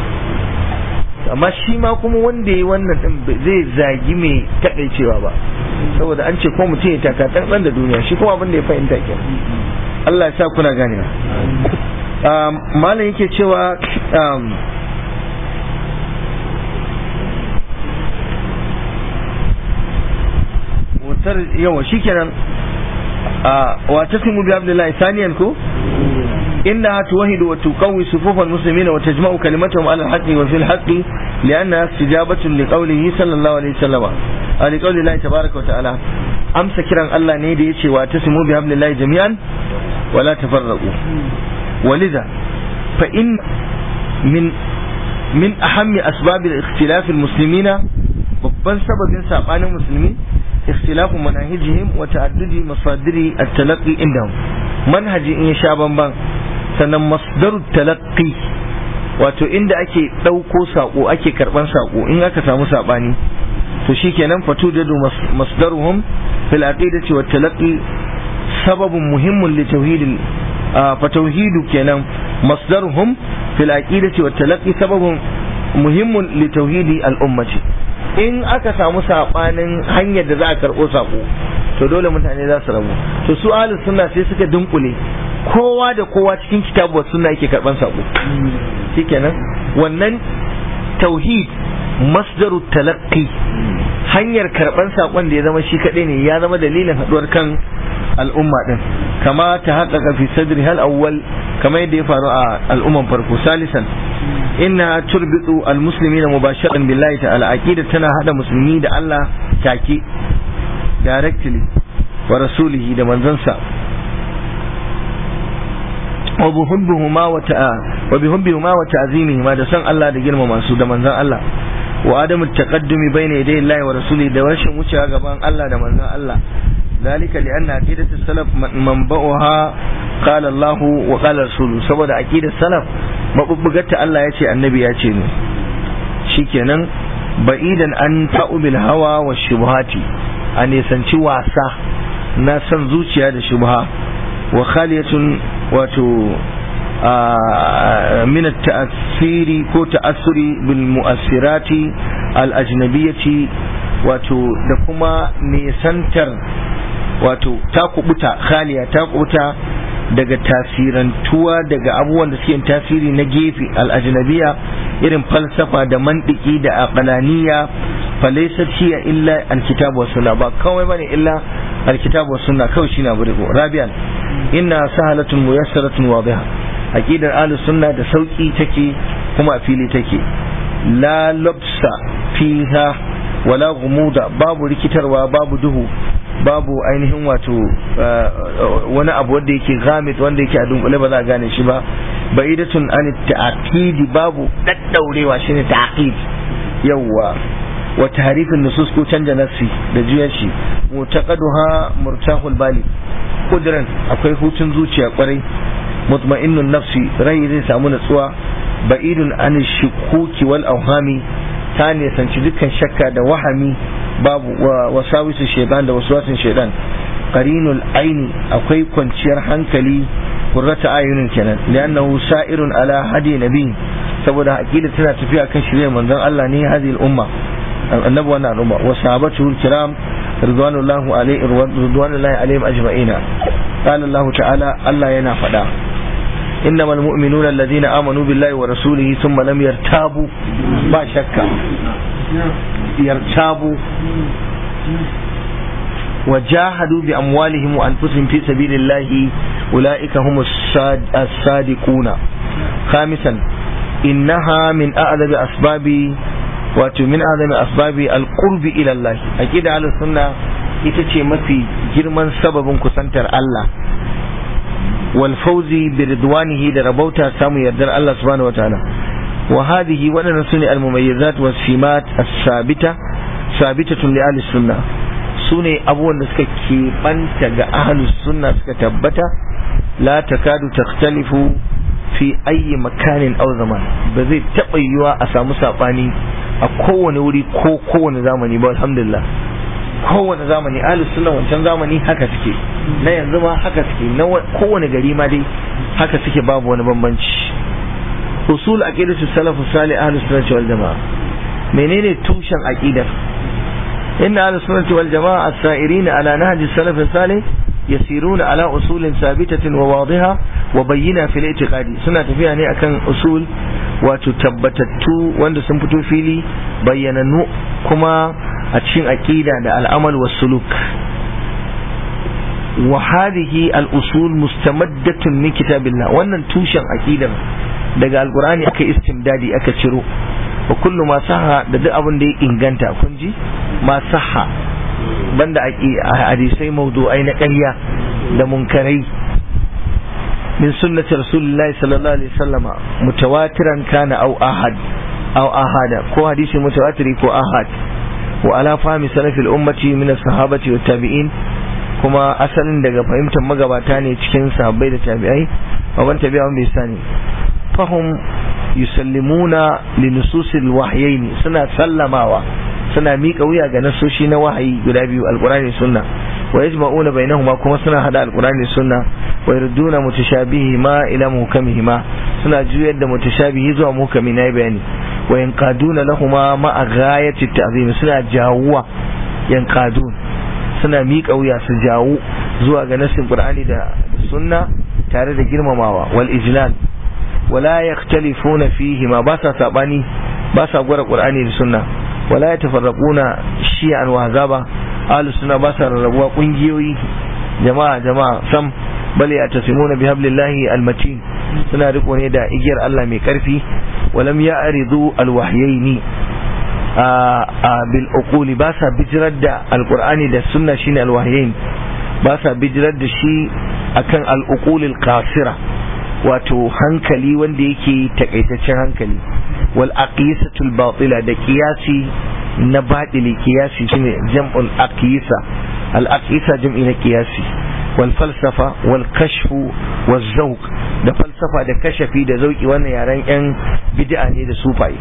amma shi ma kuma wanda ya wannan din zai zagi mai takaicewa ba saboda an ce ko mutum ya taka tsantsan da duniya shi kuma abin da ya fahimta ke Allah ya sa kuna ganewa malam yake cewa wutar yawa shikenan wa tasimu bi abdullahi saniyan ko إنها توهد وتقوي صفوف المسلمين وتجمع كلمتهم على الحق وفي الحق لأنها استجابة لقوله صلى الله عليه وسلم لقول الله تبارك وتعالى أمس كرا الله نيدي يتشي واتسموا بحبل الله جميعا ولا تفرقوا ولذا فإن من من أهم أسباب الاختلاف المسلمين babban sababin sabanin musulmi ikhtilafu manahijihim wa ta'addudi masadiri at-talaqqi indahum manhaji in ya sha bamban sannan masdaru talaqqi wato inda ake ɗauko saƙo ake karɓan saƙo in aka samu saɓani to shikenan fatu da masdaruhum fil aqidati wat talaqqi sababun muhimmun li tauhidil fa tauhidu kenan masdaruhum fil aqidati wat talaqqi sababun muhimmun li tauhidi al ummati in aka samu saɓanin hanyar da za a karɓo saƙo to dole mutane za su rabu to su ahlus sunna sai suka dunkule kowa da kowa cikin kitabu sunna yake karban sako shikenan wannan tauhid masdaru talaqqi hanyar karban sakon da ya zama shi kadai ne ya zama dalilin haduwar kan al'umma din kama ta haƙaƙa fi sadri hal awwal kama yadda ya faru a al'umman farko salisan inna turbitu almuslimina mubasharatan billahi ta'ala aqida tana hada musulmi da Allah take directly wa rasulihi da manzansa wa bihubbuhuma wa ta'a wa bihubbuhuma wa ta'zimihima da san Allah da girmama su da manzan Allah wa adamu taqaddumi bayna yaday Allah wa rasulihi da rashin wucewa gaban Allah da manzan Allah ذلك لأن عقيدة السلف منبعها قال الله وقال رسوله saboda aqidar salaf mabubbugarta Allah ya ce annabi ya ce ne shikenan ba'idan an ta'u bil hawa wa shubhati a nisanci wasa na san zuciya da shubha wa khaliyatun wato min ta'asiri ko ta'assuri bil mu'assirati al ajnabiyati wato da kuma nisantar wato ta kubuta khaliya ta kubuta daga tasirantuwa daga abubuwan da suke tasiri na gefe al'ajnabiya irin falsafa da mantiki da aqlaniya falaysat hiya illa alkitabu was sunna ba kawai bane illa alkitabu was sunna kawai shine abu riko rabian inna sahalatun muyassaratun wadiha aqidar ahlus sunna da sauki take kuma a fili take la labsa fiha wala gumuda babu rikitarwa babu duhu babu ainihin wato wani abu wanda yake gamit wanda yake a dunkule ba za a gane shi ba ba'idatun an ta'aqidi babu daddaurewa shine ta'aqid yawa wa tahrifin nusus ko canja nassi da juyar shi mutaqaduha murtahul bali kudran akwai hutun zuciya kwarai mutma'innun nafsi rai zai samu natsuwa ba'idun an shukuki wal awhami ta nisanci dukkan shakka da wahami babu wasawisu shaitan da waswasin shaitan qarinul aini akwai kwanciyar hankali qurrata ayunin kenan li'annahu sa'irun ala hadi nabi saboda aqida tana tafiya kan shirye manzon Allah ne hadhihi al-umma annabi wannan al'umma wa sahabatu kiram ridwanullahi alaihi ridwanullahi alaihim ajma'ina qala Allah ta'ala Allah yana faɗa إنما المؤمنون الذين آمنوا بالله ورسوله ثم لم يرتابوا ما شك يرتابوا وجاهدوا بأموالهم وأنفسهم في سبيل الله أولئك هم الصادقون خامسا إنها من أعظم أسباب wato min azami asbabi alqurbi ila Allah aqida ahlus sunna ita ce mafi girman sababin kusantar Allah wal fawzi bi ridwanihi da rabauta samu yardar Allah subhanahu wataala wa hadhihi wadannan sune al mumayyizat was simat as-sabita sabitatun li ahli sunna sune abubuwan da suka keɓanta ga ahlus sunna suka tabbata la takadu takhtalifu fi ayyi makanin aw zaman ba zai taɓa yiwa a samu saɓani a kowane wuri ko kowane zamani ba alhamdulillah kowane zamani ahlus sunna wancan zamani haka suke na yanzu ma haka suke na kowane gari ma dai haka suke babu wani bambanci usul aqidatu salafu salih ahlus sunna wal jamaa menene tushen aqidar inna ahlus sunnati wal jama'a as-sa'irin ala nahji salaf salih yasiruna ala usulin sabitatin wa wadiha wa bayyina fil i'tiqadi suna tafiya ne akan usul wato tabbatattu wanda sun fito fili bayyanannu kuma a cikin aqida da al'amal was suluk wa hadhihi al-usul mustamaddatun min kitabillah wannan tushen aqidar daga alqur'ani aka istimdadi aka ciro wa kullu ma saha da duk abin da ya inganta kun ji ma saha banda hadisai mawdu'ai na ƙarya da munkarai min sunnati rasulillahi sallallahu alaihi wasallama mutawatiran kana au ahad au ahada ko hadisi mutawatiri ko ahad wa ala fahmi salafil ummati min as-sahabati wat tabi'in kuma asalin daga fahimtar magabata ne cikin sahabbai da tabi'ai baban tabi'a bai sani fahum yusallimuna li nususil wahyayn suna sallamawa suna miƙa wuya ga nasoshi na wahayi guda biyu alqur'ani sunna wa yajma'una bainahuma kuma suna hada alqur'ani sunna wa yurduna mutashabihi ma ila muhkamihi ma suna juyar da mutashabihi zuwa muhkami na bayani wa yanqaduna lahuma ma ghayati ta'zim suna jawuwa yanqadun suna miƙa wuya su jawo zuwa ga nasin qur'ani da sunna tare da girmamawa wal ijlal wala yakhtalifuna fihi ma ba sa sabani ba sa gwara qur'ani da sunna wala yatafarraquna shi'an wa hazaba ahlus sunna ba sa rarrabuwa kungiyoyi jama'a jama'a sam bal yatasimuna bihablillahi almatin suna riko ne da igiyar Allah mai karfi walam ya'ridu alwahyaini bil uquli ba sa bijirar da alqur'ani da sunna shine alwahyain ba sa bijirar da shi akan al uqulil qasira wato hankali wanda yake takaitaccen hankali wal aqisatul batila da qiyasi na batili qiyasi shine jam'ul aqisa al aqisa jam'i na qiyasi wal falsafa wal kashfu wal zawq da falsafa da kashafi da zauki wannan yaren yan bid'a ne da sufaye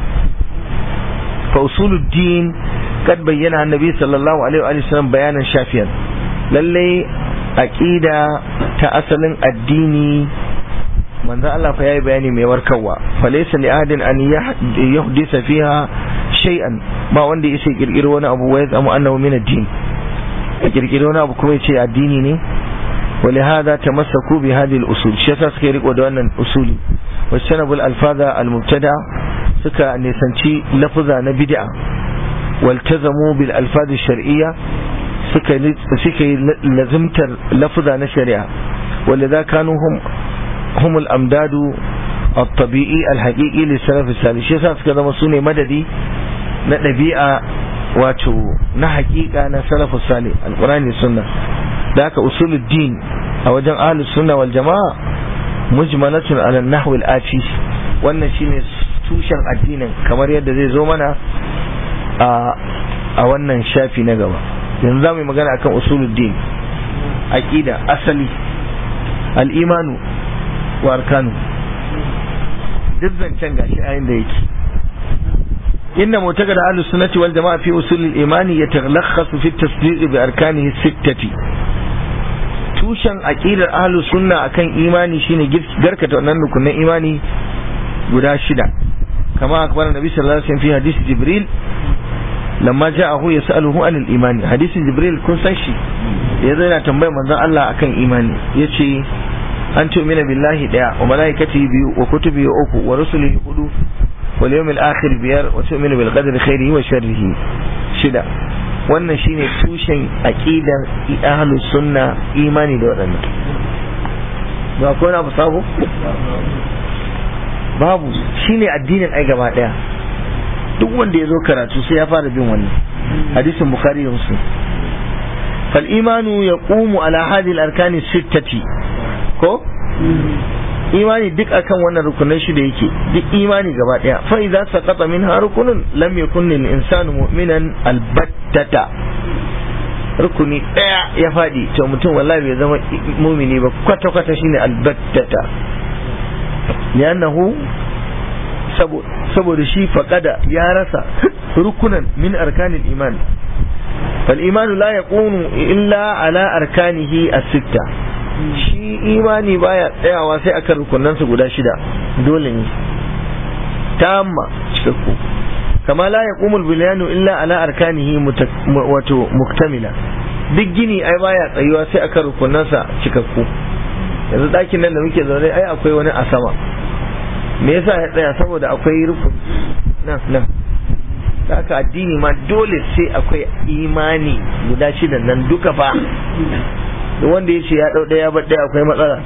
fa usuluddin kad bayyana annabi sallallahu alaihi wa sallam bayanan shafiyan lalle aqida ta asalin addini manzo Allah fa yayi bayani mai warkarwa fa laysa li ahadin an yahdisa fiha shay'an ba wanda yace kirkiro wani abu wai zama annahu min ad-din kirkiro wani abu kuma yace addini ne ولهذا تمسكوا بهذه الأصول شيسا سكي ريكو دوانا أصول واجتنبوا الألفاظ المبتدع سكا نسانشي لفظة نبدع والتزموا بالألفاظ الشرعية سكا سكا لزمت لفظة نشريعة ولذا كانوا هم هم الأمداد الطبيعي الحقيقي للسلف الصالح شيسا سكا دمسوني مددي نبيئة wato na hakika na salafu salih alqur'ani sunna da haka usuluddin a wajen ahlus sunna wal jamaa mujmalatun ala nahw al ati wannan shine tushen addinin kamar yadda zai zo mana a a wannan shafi na gaba yanzu zamu yi magana akan usuluddin aqida asali al imanu wa arkanu duk zancen gashi a da yake إن معتقد أهل السنة والجماعة في أصول الإيمان يتلخص في التصديق بأركانه الستة tushen aƙidar ahlus sunna akan imani shine garkata wannan rukunin imani guda shida kama akbar nabi sallallahu alaihi wasallam fi hadisi jibril lamma ja'ahu yas'aluhu anil imani hadisin jibril kun san shi yazo yana tambayar manzon Allah akan imani yace an tu'mina billahi daya wa malaikatihi biyu wa kutubihi uku wa rusulihi hudu واليوم الآخر بيار وتؤمن بالقدر خيره وشره شدا wannan shine tushen aqidar ahlus sunna imani da waɗannan ba ko na sabo babu shine addinin ai gaba daya duk wanda ya zo karatu sai ya fara bin wannan hadisin bukhari da muslim fal imanu yaqumu ala hadhihi al arkani sittati ko imani duk akan wannan rukunan shi da yake duk imani gaba daya fa idza saqata minha rukunun lam yakun lil insanu mu'minan albattata rukuni daya ya fadi to mutum wallahi bai zama mumini ba kwata kwata shine albattata li'annahu saboda shi faqada ya rasa rukunan min arkanil iman fal imanu la yakunu illa ala arkanihi as-sitta shi imani baya tsayawa sai akan rukunansa guda shida dole ne tamma cikakku kama la yaqumul bilyanu illa ala arkanihi wato muktamila duk gini ai baya tsayuwa sai aka rukunansa cikakku yanzu ɗakin nan da muke zaune ai akwai wani a sama me yasa ya tsaya saboda akwai rukun nan nan haka addini ma dole sai akwai imani guda shidan nan duka fa da wanda ya ce ya ɗau ɗaya ba ɗaya akwai matsala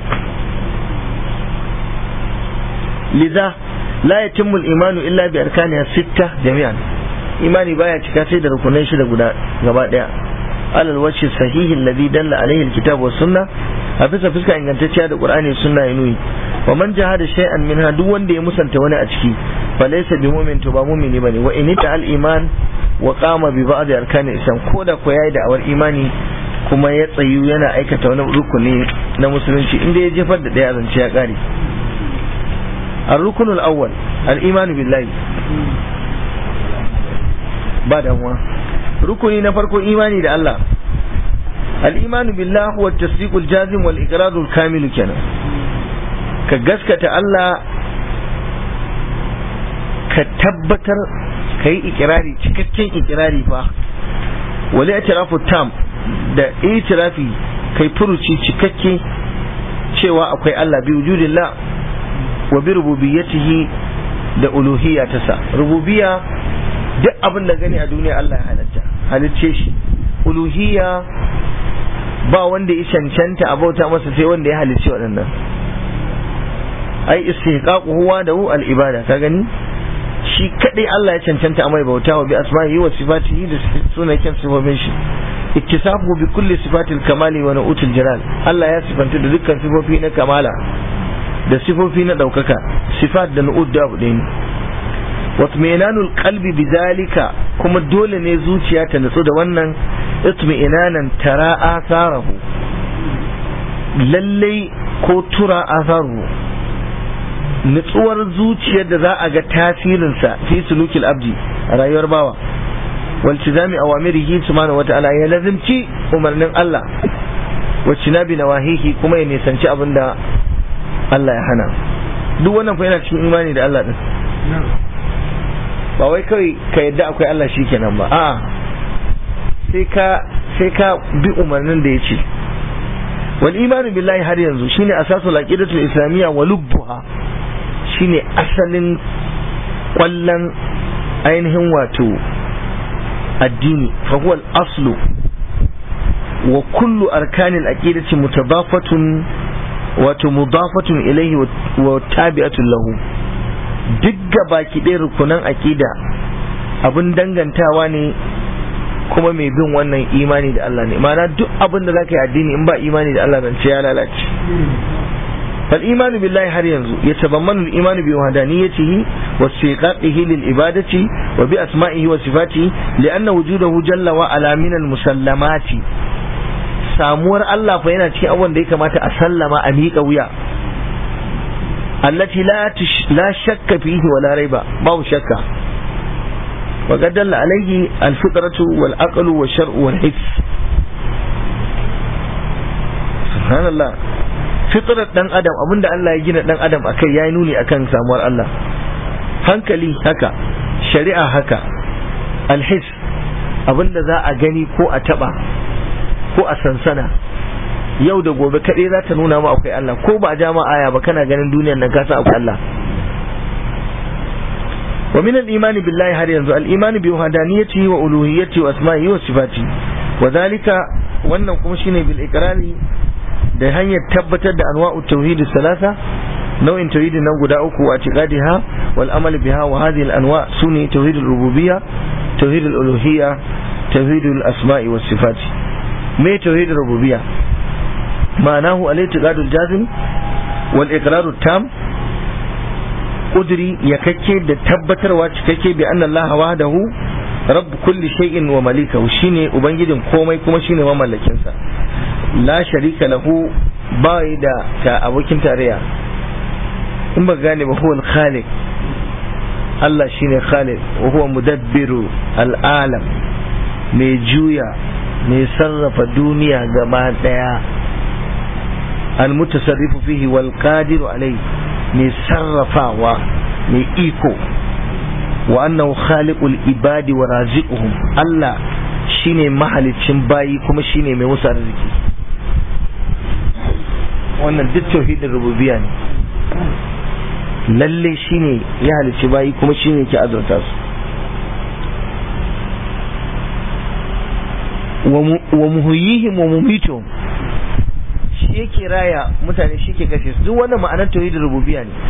liza la yatimmu al-imanu illa bi arkaniha sitta jami'an imani baya cika sai da rukunai shida guda gaba ɗaya alal wajhi sahihi alladhi dalla alayhi al-kitab was sunnah a bisa fuska ingantacciya da qur'ani sunna ya nuni wa man jahada shay'an minha duk wanda ya musanta wani a ciki fa laysa bi mu'min to ba mu'mini bane wa in ta al iman wa qama bi ba'd arkani islam koda ko yayi da awar imani kuma ya tsayu yana aikata wani rukuni na musulunci inda ya jefar da daya zance ya kare الركن الأول الإيمان بالله بعد هو ركني نفرق إيماني ده الله الإيمان بالله هو التصديق الجازم والإقرار الكامل كنا كجسكة الله كتبتر كي إقراري cikakken ikirari fa wali i'tirafu tam da itirafi kai furuci cikakke cewa akwai Allah bi wujudillah wa bi rububiyyatihi da uluhiyya ta sa rububiyya duk abin da gani a duniya Allah ya halatta halicce shi uluhiyya ba wanda ya cancanta a bauta masa sai wanda ya halicci waɗannan ai istihqaqu huwa da hu al ibada ka gani shi kadai Allah ya cancanta a mai bauta wa bi asma'ihi wa sifatihi da sunayen sifofin shi ittisafu bi kulli sifatil kamali wa nu'util jalal Allah ya sifanta da dukkan sifofi na kamala da sifofi na daukaka sifat da nu'ud da abu ɗaya ne watminanul qalbi bidalika kuma dole ne zuciya ta nutsu da wannan itminanan tara asarahu lallai ko tura asaru nutsuwar zuciyar da za a ga tasirinsa fi sulukil abdi a rayuwar bawa waltizami awamirihi subhanahu wata'ala ya lazimci umarnin Allah wacce na bi nawahihi kuma ya nisanci abin da Allah ya hana duk wannan fa yana cikin imani da Allah din ba wai kawai ka yadda akwai Allah shi kenan ba a'a sai ka sai ka bi umarnin da ya ce wal imanu billahi har yanzu shine asasul aqidatul islamiyya wa lubbuha shine asalin kwallon ainihin wato addini fa huwa al aslu wa kullu arkanil aqidati mutadafatun wato mudafatun ilayhi wa tabi'atun lahu duk baki ɗaya rukunan aƙida abin dangantawa ne kuma mai bin wannan imani da Allah ne ma'ana duk abin da zaka yi addini in ba imani da Allah ce ya lalace fal imanu billahi har yanzu ya tabammanu al-imanu bi wahdaniyatihi wa istiqaqihi lil ibadati wa bi asma'ihi wa sifatihi li'anna wujudahu jalla wa ala min al-musallamati samuwar Allah fa yana cikin abubuwan da ya kamata a sallama a miƙa wuya التي لا تش... لا شك فيه ولا ريب ما شك وقد دل عليه الفطرة والعقل والشرع والحس سبحان الله فطرة دان أدم أبن الله يجينا دان أدم أكي ياينوني أكن ساموار الله hankali haka shari'a haka alhis abinda za a gani ko a taba ko a sansana yau da gobe kaɗai za ta nuna ma akwai Allah ko ba a ja ma aya ba kana ganin duniyar nan ka san akwai Allah wa min al-iman billahi har yanzu al-iman bi wahdaniyatihi wa uluhiyyatihi wa asma'ihi wa sifati wa zalika wannan kuma shine bil iqrari da hanyar tabbatar da anwa'u tauhid salasa nau'in tauhid nan guda uku a tiqadiha wal amal biha wa hadhihi al-anwa' sunni tauhid al-rububiyya tauhid al-uluhiyya tauhid al-asma'i was sifati me tauhid al-rububiyya معناه الاعتقاد الجازم والإقرار التام قدري يككي da tabbatarwa cikakke bi anna Allah wahdahu rabb kulli shay'in wa malikahu shine ubangijin komai kuma shine mamallakin sa la sharika lahu bai da ta abokin tarayya in ba gane ba huwa al-khaliq Allah shine khaliq wa huwa mudabbiru al-alam mai juya mai sarrafa duniya gaba daya المتصرف فيه والقادر عليه mai sarrafawa mai iko wa annahu khaliqul ibadi wa raziquhum Allah shine mahalicin bayi kuma shine mai musu arziki wannan duk tauhidin rububiyya ne lalle shine ya halicci bayi kuma shine ke azurta su wa muhyihim wa mumituhum shi yake raya mutane shi ke kashe su duk wannan ma'anar tauhidin rububiyya ne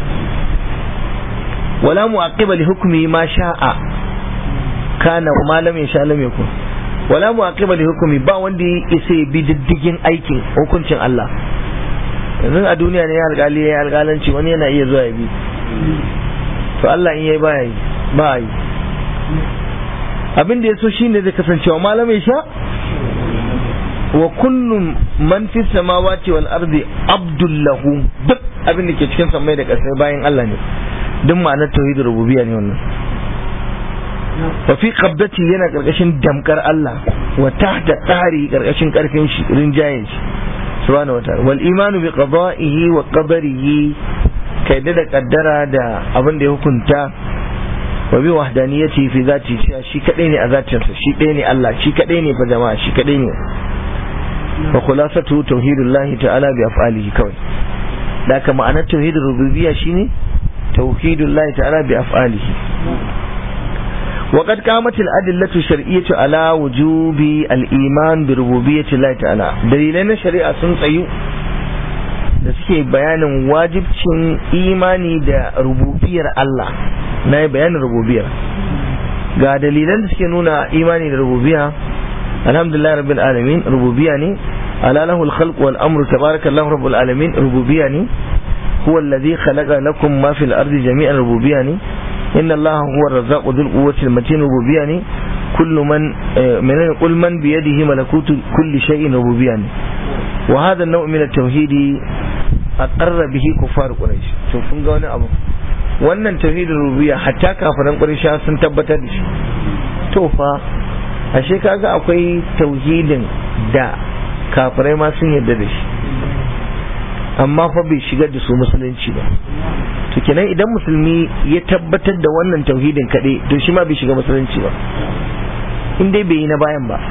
wala mu'aqiba li hukmi ma sha'a kana wa ma lam yasha lam yakun wala mu'aqiba li hukmi ba wanda ya isa ya bi diddigin aikin hukuncin Allah yanzu a duniya ne ya alƙali ya alƙalanci wani yana iya zuwa ya bi to Allah in yayi ba yi ba yi abin da ya so shine zai kasancewa malam ya sha wa kullum man fi samawati wal ardi abdullahu duk abin da ke cikin samai da ƙasai bayan Allah ne duk ma'anar tauhidin rububiyya ne wannan wa fi qabdati yana karkashin damkar Allah wa tahta tsari karkashin karfin shi rinjayen shi subhanahu wa ta'ala wal imanu bi qada'ihi wa qadarihi kai da kaddara da abin da ya hukunta wa bi wahdaniyati fi zati shi kadai ne a zatinsa shi kadai ne Allah shi kadai ne fa jama'a shi kadai ne wa khulasatu tauhidullahi ta'ala bi af'alihi kawai da ka ma'anar tauhidin rububiyya shine tauhidullahi ta'ala bi af'alihi وقد قامت الأدلة الشرعية على وجوب الإيمان بربوبية الله تعالى دليلنا شريعة سنسيو da suke bayanin wajibcin imani da rububiyar Allah na yi bayanin rububiyar ga dalilan da suke nuna imani da rububiya alhamdulillah rabbil alamin rububiya ne ala lahu al-khalq wal amru tabarakallahu rabbul alamin rububiya ne huwa alladhi khalaqa lakum ma fil ardi jami'an rububiya ne inna allaha huwa ar-razzaqu dhul quwwati al-matin rububiya ne kullu man min qul man bi yadihi malakutu kulli shay'in rububiya ne wa hadha an-naw' min at-tauhid aqarra bihi kuffar quraish to kun ga wani abu wannan tauhidin rububiyya hatta kafiran quraish sun tabbatar da shi to fa ashe kaga akwai tauhidin da kafirai ma sun yarda da shi amma fa bai shigar da su musulunci ba to kenan idan musulmi ya tabbatar da wannan tauhidin kaɗai to shi ma bai shiga musulunci ba in dai bai yi na bayan ba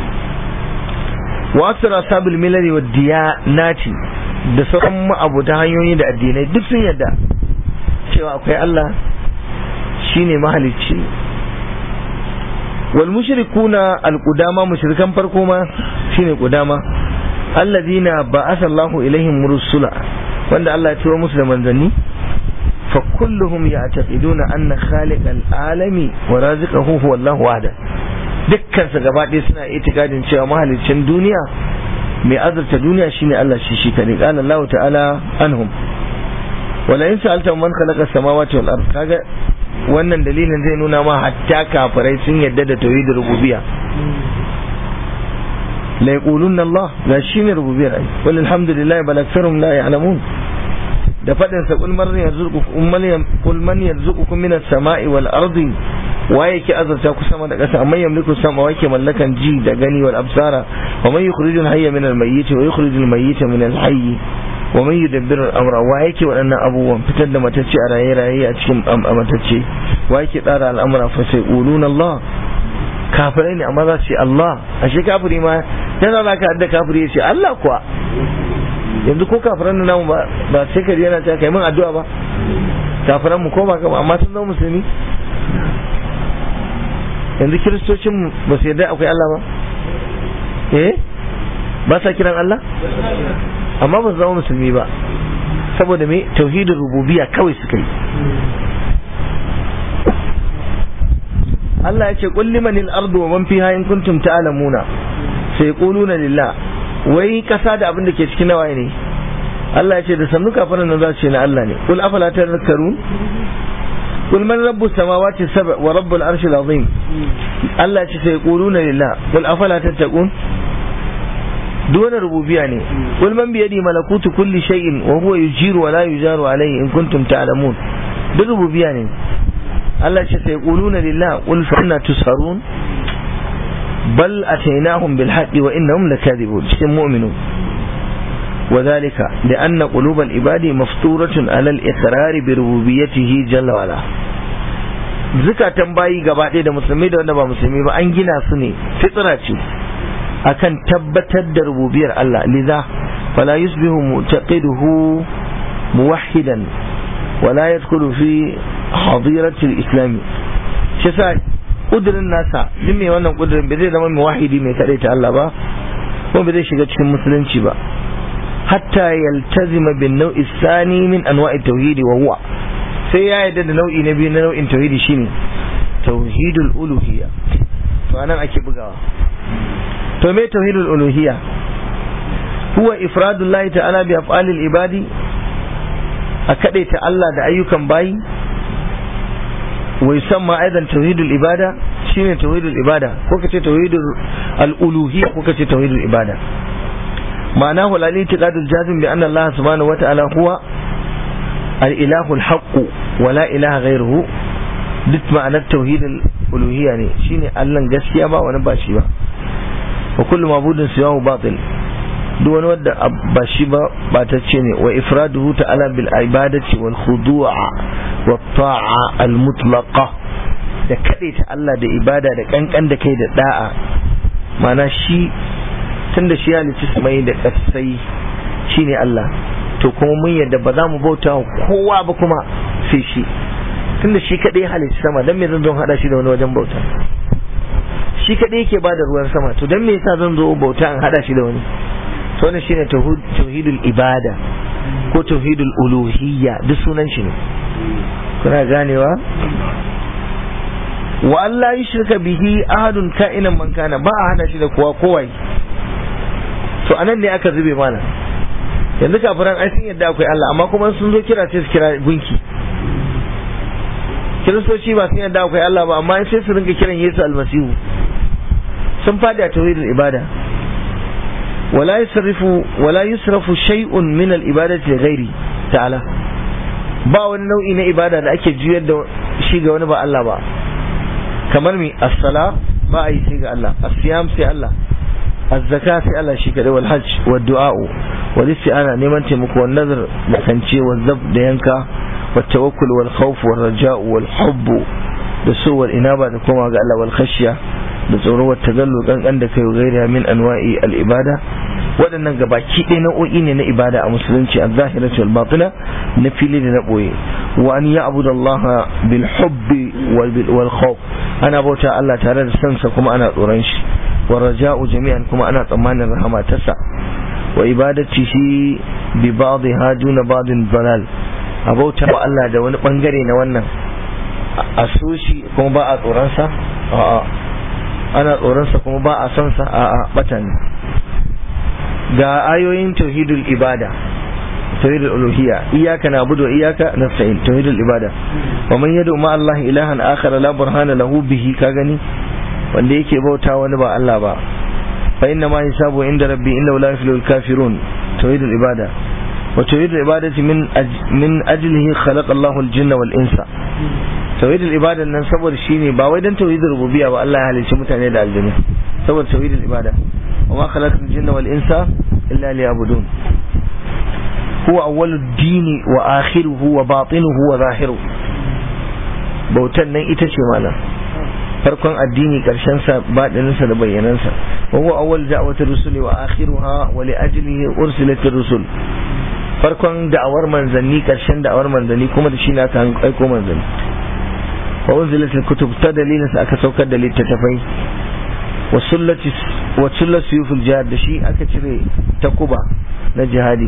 wa aksara sabil milari wa diyanati da sauran ma'abuta hanyoyi da addinai duk sun yarda cewa akwai Allah shine mahalicci wal mushrikuna al qudama mushrikan farko ma shine qudama allazina ba'atha Allahu ilaihim rusula wanda Allah ya turo musu da manzanni fa kulluhum ya'taqiduna anna khaliqal alami wa raziqahu huwa Allahu wahda dukkan su gaba ɗaya suna itikadin cewa mahaliccin duniya mai azurta duniya shine Allah shi shi kadai qala Allah ta'ala anhum wala in sa'alta man khalaqa samawati wal ard kaga wannan dalilin zai nuna ma hatta kafirai sun yadda da tauhidin rububiyya la yaqulunna Allah la shine rububiyyar ai wal alhamdulillah bal aktharum la ya'lamun da fadin sa kul man yarzuqukum kul man yarzuqukum minas sama'i wal ardi waye ke azurta ku sama da ƙasa amma yamliku sama waye ke mallakan ji da gani wal absara wa man yukhrijul hayya min al mayyit wa yukhrijul mayyita min al hayy wa man yudabbiru al amra waye ke waɗannan abubuwan fitar da matacce a raye raye a cikin matacce waye ke tsara al'amura fa sai uluna Allah kafirai ne amma za su ce Allah ashe kafiri ma yana za ka hadda kafiri ya ce Allah kuwa yanzu ko kafiran nan namu ba sai ka yana ta kai min addu'a ba kafiran mu ko ba amma sun zama musulmi yanzu kiristocin ba su yarda akwai Allah ba eh ba sa kiran Allah amma ba su zama musulmi ba saboda me tauhidin rububiyya kawai suka yi Allah ya ce qul limanil ardu wa man fiha in kuntum ta'lamuna sai quluna lillah wai kasa da abin da ke cikin nawaye ne Allah ya ce da sannu kafiran nan za su ce na Allah ne qul afala tadhakkarun قل من رب السماوات السبع ورب العرش العظيم الله سيقولون لله قل أفلا تتقون دون ربوبية يعني قل من بيده ملكوت كل شيء وهو يجير ولا يجار عليه إن كنتم تعلمون بالربوبية يعني الله سيقولون لله قل فإنا تسهرون بل أتيناهم بالحق وإنهم لكاذبون مؤمنون وذلك لأن قلوب العباد مفطورة على الإقرار بربوبيته جل وعلا zukatan bayi gaba ɗaya da musulmi da wanda ba musulmi ba an gina su ne fitsira ce akan tabbatar da rububiyar Allah liza fala yusbihu mu'taqiduhu muwahhidan wala yadkhulu fi hadirati al-islam shi sa kudirin nasa duk mai wannan kudirin bai zai zama muwahhidi mai kadai ta Allah ba ko bai zai shiga cikin musulunci ba hatta yaltazima bin nau'i sani min anwa'i tauhidi wa huwa sai ya yarda da nau'i na biyu na nau'in tauhidi shine tauhidul uluhiyya to anan ake bugawa to me tauhidul uluhiyya huwa ifradullahi ta'ala bi af'alil ibadi a ta Allah da ayyukan bayi wa yusamma aidan tauhidul ibada shine tauhidul ibada ko kace tauhidul al-uluhiyya ko kace tauhidul ibada معناه الاعتقاد الجازم بأن الله سبحانه وتعالى هو الإله الحق ولا إله غيره duk ma'anar tauhidin uluhiyya ne shine Allah gaskiya ba wani ba shi ba wa kullu mabudin siwahu batil duk wani wanda ba shi ba batacce ne wa ifraduhu ta'ala bil ibadati wal khudu'a wat ta'a al mutlaqa da kadaita Allah da ibada da kankan da kai da da'a ma'ana shi tunda shi halitta mai da kasai shine Allah to kuma mun yadda ba za mu bauta kowa ba kuma sai shi tunda shi kadai halitta sama dan me zan zo hada shi da wani wajen bauta shi kadai yake bada ruwan sama to dan me yasa zan zo bauta an hada shi da wani to wannan shine tauhidul ibada ko tauhidul uluhiyya duk sunan shi ne kuna ganewa wa Allah yushrika bihi ahadun ka'inan man kana ba a hada shi da kowa kowai to anan ne aka zube mana yanzu kafiran ai sun yadda akwai Allah amma kuma sun zo kira sai su kira gunki kiristoci ba sun yadda akwai Allah ba amma sai su rinka kiran Yesu almasihu sun fadi a tauhidul ibada wala yusrifu wala yusrafu shay'un min al-ibadati ghairi ta'ala ba wani nau'i na ibada da ake juyar da shi ga wani ba Allah ba kamar mi as-sala ba a yi sai ga Allah as-siyam sai Allah az-zaka sai Allah shi kadai wal hajj wad du'a wal isti'ana neman taimako wal nazar da kance wal zab da yanka wat tawakkul wal khawf wal raja'u wal hubb da so wal inaba da kuma ga Allah wal khashya da tsoro wa tagallu kankan da kai gairiya min anwa'i al ibada waɗannan gabaki ɗaya nau'o'i ne na ibada a musulunci a zahiratu wal batina na fili da na ɓoye wa an ya'budu Allah bil hubbi wal khawf ana bauta Allah tare da sansa kuma ana tsoron shi wa raja'u jami'an kuma ana tsammanin rahama tasa wa ibadati shi bi ba'dha duna ba'din dalal a bauta wa Allah da wani bangare na wannan a so shi kuma ba a tsoron sa a'a ana tsoronsa kuma ba a son sa a batan ga ayoyin tauhidul ibada tauhidul uluhiyya iyyaka na'budu wa iyyaka nasta'in tauhidul ibada wa man yad'u ma Allah ilahan akhar la burhana lahu bihi ka gani wanda yake bauta wani ba Allah ba fa inna ma hisabu inda rabbi innahu la yuflihul kafirun tauhidul ibada wa tauhidul ibadati min min ajlihi khalaqa Allahu al-jinna wal insa tauhidul ibada nan saboda shine ba wai dan tauhidul rububiyya ba Allah ya halicci mutane da aljanu saboda tauhidul ibada wa ma khalaqtul jinna wal insa illa liya'budun huwa awwalud dini wa akhiruhu wa batinuhu wa zahiruhu bautan nan ita ce malam farkon addini karshen sa badinin sa da bayyanan sa wa huwa awwal da'watir rusuli wa akhiruha wa li ajlihi ursilatir rusul farkon da'awar manzanni karshen da'awar manzanni kuma da shi na ta aiko manzanni wa unzilat al-kutub ta dalilin sa aka saukar da littattafai wa sullati wa sullat suyuful jihad da shi aka cire takuba na jihadi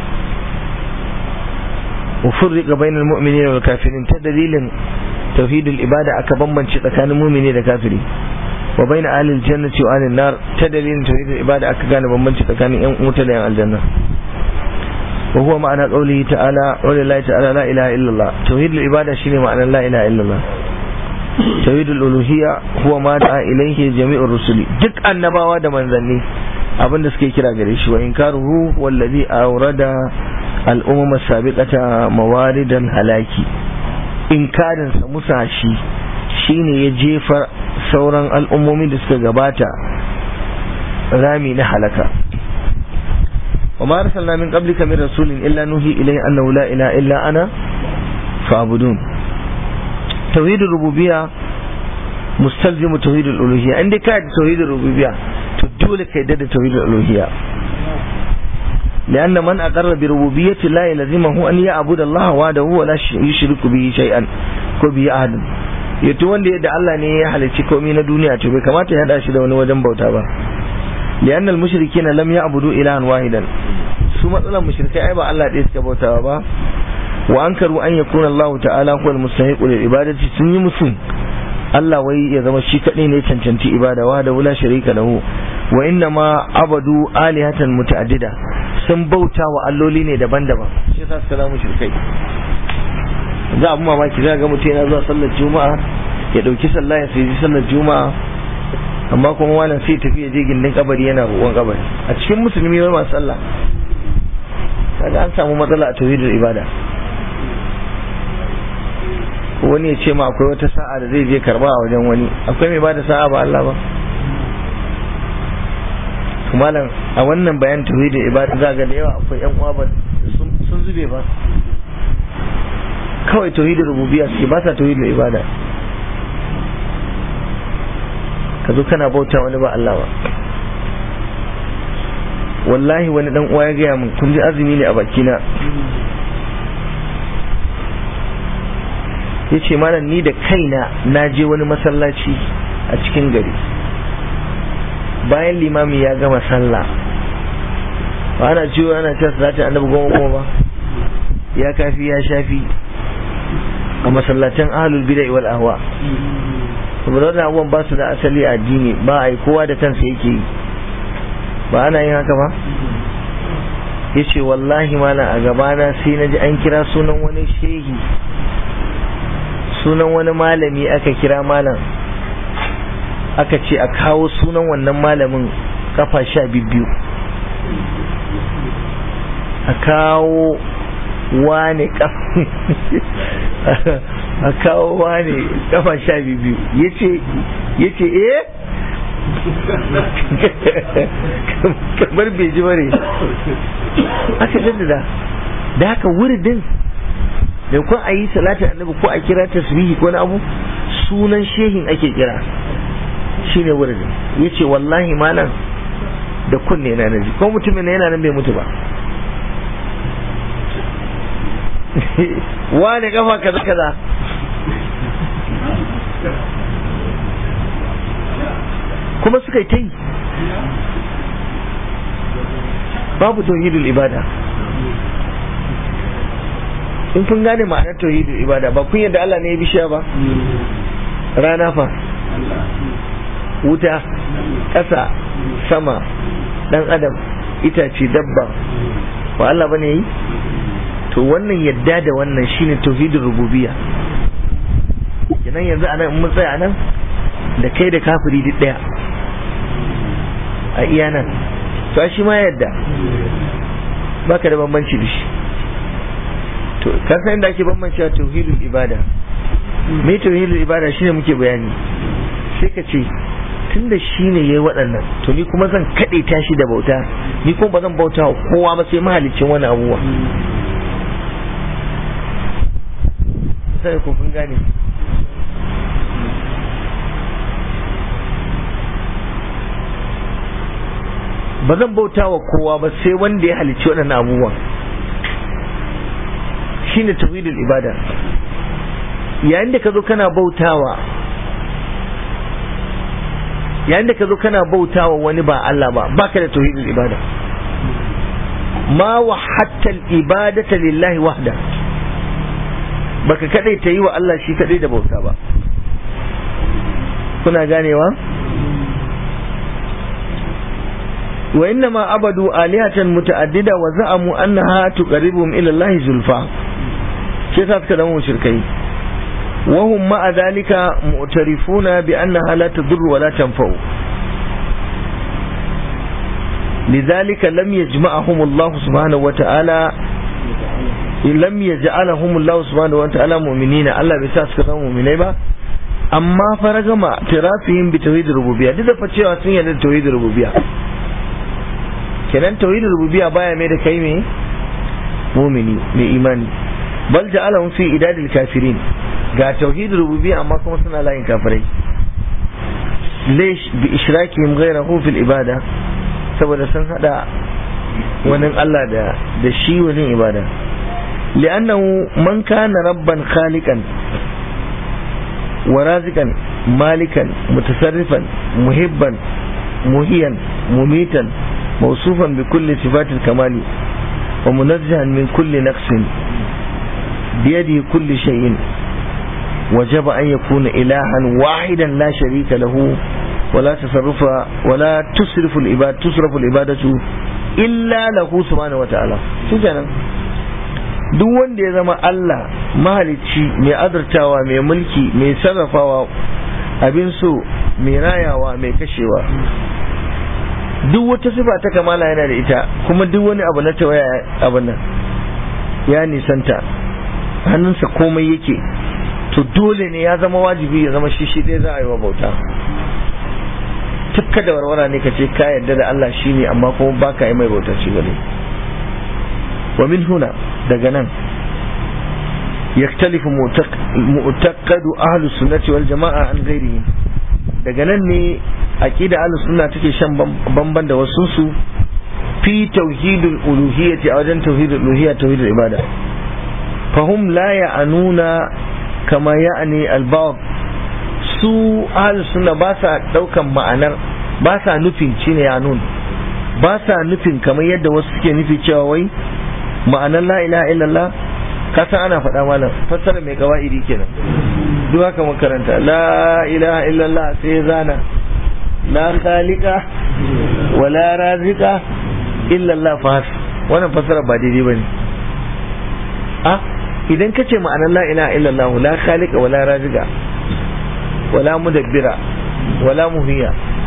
wa furriqa bainal mu'minina wal kafirin ta dalilin tauhidul ibada aka bambance tsakanin mu'mini da kafiri wa bain ahli aljannati wa ahli nar ta dalilin tauhidul ibada aka gane bambanci tsakanin yan wuta da yan aljanna وهو معنى قوله تعالى ولله تعالى لا إله إلا الله توحيد العبادة شيء معنى لا إله إلا الله توحيد الألوهية هو ما دعا إليه جميع الرسل دك النبوة da manzanni abin da suke kira gare shi wa inkaruhu wallazi awrada al'umma sabiqata mawaridan halaki inkarin sa musa shi shine ya jefa sauran al'ummomin da suka gabata rami na halaka وما أرسلنا من قبلك من رسول إلا نوحي إليه أنه لا إله إلا أنا فاعبدون tauhidul rububiyya mustalzimu tauhidul uluhiyya in dai ka da tauhidul rububiyya to dole ka yadda da tauhidul uluhiyya لأن من أقر بربوبية الله يلزمه أن يعبد الله وحده ولا يشرك به شيئا ko bihi ahadin yato wanda yadda Allah ne ya halicci komai na duniya to bai kamata ya hada shi da wani wajen bauta ba lian al mushrikeena lam ya'budu ilahan wahidan su matsalan mushrikai ai ba Allah ɗaya suka bautawa ba wa ankaru an yakuna Allah ta'ala huwa al mustahiqu lil ibadati sun yi musu Allah wai ya zama shi kadai ne cancanci ibada wa da wula sharika lahu wa inna ma abadu alihatan muta'addida sun bauta wa alloli ne daban-daban shi yasa suka zama mushrikai za abu mamaki za ga mutum yana zuwa sallar juma'a ya dauki sallah ya sai sallar juma'a amma kuma wannan sai tafi ya je gindin kabari yana roƙon kabari a cikin musulmi wani masu sallah kaga an samu matsala a tauhidul ibada wani ya ce ma akwai wata sa'a da zai je karba a wajen wani akwai mai bada sa'a ba Allah ba malam a wannan bayan tauhidul ibada za ga da yawa akwai yan uwa ba sun zube ba kawai tauhidin rububiyya suke ba sa tauhidin ibada ka zo kana bauta wani ba Allah ba wallahi wani dan uwa ya gaya min kun ji azumi ne a bakina ya ce mana ni da kaina na je wani masallaci a cikin gari bayan limami ya gama sallah ba ana ciwo ana cewa salatin annabi goma goma ba ya kafi ya shafi a masallatan ahlul bid'a wal ahwa saboda wannan abubuwan ba su da asali a addini ba a yi kowa da kansa yake yi ba ana yin haka ba ya ce wallahi malam a gabana sai na ji an kira sunan wani shehi sunan wani malami aka kira malam aka ce a kawo sunan wannan malamin kafa sha biyu a kawo wane a kawo wane kafa sha biyu ya ce eh kamar bai ji bare aka jaddada da haka wuridin da ko a yi salatin annabi ko a kira tasbihi ko na abu sunan shehin ake kira shine wuridin ya ce wallahi malam da kunne na naji ko mutumin yana nan bai mutu ba wane kafa kaza kaza kuma suka yi ta yi babu tauhidul ibada in kun gane ma'anar tauhidul ibada ba kun yadda Allah ne ya bishiya ba rana fa wuta ƙasa sama ɗan adam itace dabba ba Allah bane yi to wannan yadda da wannan shine tauhidul rububiyya kenan yanzu anan in mun tsaya nan da kai da kafiri duk daya a iya nan to shi ma yadda baka da bambanci da shi to ka san inda ake bambanci tauhidul ibada me tauhidul ibada shine muke bayani sai ka ce tun da shi ne ya yi waɗannan to ni kuma zan kaɗe ta shi da bauta ni kuma ba zan bauta wa kowa ba sai mahalicin wani abubuwa sai ku kun gane ba zan bauta wa kowa ba sai wanda ya halicci waɗannan abubuwan shine tauhidul ibada yayin da ka zo kana bautawa yayin da ka zo kana bautawa wani ba Allah ba baka da tauhidul ibada ma wa hatta ibadata lillahi wahda baka kadai ta yi wa Allah shi kadai da bauta ba kuna ganewa wa inna ma abadu alihatan muta'addida wa za'amu annaha tuqarribuhum ila Allah zulfa sai sa suka zama mushrikai wa hum ma'a dhalika mu'tarifuna bi annaha la tadurru wa la tanfa'u لذلك لم يجمعهم الله سبحانه وتعالى لم يجعلهم الله سبحانه وتعالى مؤمنين الله بيسا suka zama mu'minai ba amma faragama tirafihim bi tauhid rububiyya duk da fa cewa sun yarda da tauhid rububiyya kenan tauhid rububiyya baya mai da kai me mu'mini mai imani bal ja'alahum fi idadil kafirin ga tauhidul rububiyya amma kuma suna layin kafirai lesh bi ishrakihim ghayrahu fil ibada saboda sun hada wani Allah da da shi wajen ibada li'annahu man kana rabban khaliqan wa raziqan malikan mutasarrifan muhibban muhiyan mumitan mawsufan bi kulli sifatil kamali wa munazzahan min kulli naqsin biyadihi kulli shay'in وجب أن يكون إلها واحدا لا شريك له ولا تصرف ولا تصرف العبادة تصرف العبادة إلا له سبحانه وتعالى شو كان duk wanda ya zama Allah mahalicci mai azurtawa mai mulki mai sarrafawa abin so mai rayawa mai kashewa duk wata sifa ta kamala yana da ita kuma duk wani abu na tawaya abin nan ya nisanta hannunsa komai yake to dole ne ya zama wajibi ya zama shi shi dai za a yi wa bauta tukka da warwara ne ka ce ka yarda da Allah shi ne amma kuma ba ka yi mai bauta shi gare wa min huna daga nan yaktalifu mu'taqadu ahlu sunnati wal jama'a an ghairihim daga nan ne aqida ahlu sunna take shan bamban da wasu su fi tauhidul uluhiyyati a wajen tauhidul uluhiyya tauhidul ibada fahum la ya'anuna kama ya'ani albab su ahlus sunna ba sa daukan ma'anar ba sa nufin shine ya nun ba sa nufin kamar yadda wasu suke nufi cewa wai ma'anar la ilaha illallah ka san ana faɗa malam fassara mai kawaidi kenan duk haka makaranta la ilaha illallah sai zana la khaliqa wala razika illallah fa wannan fassara ba daidai bane a idan ka ce ma'anar la ilaha illallah la khaliqa wala raziqa wala mudabbira wala muhiya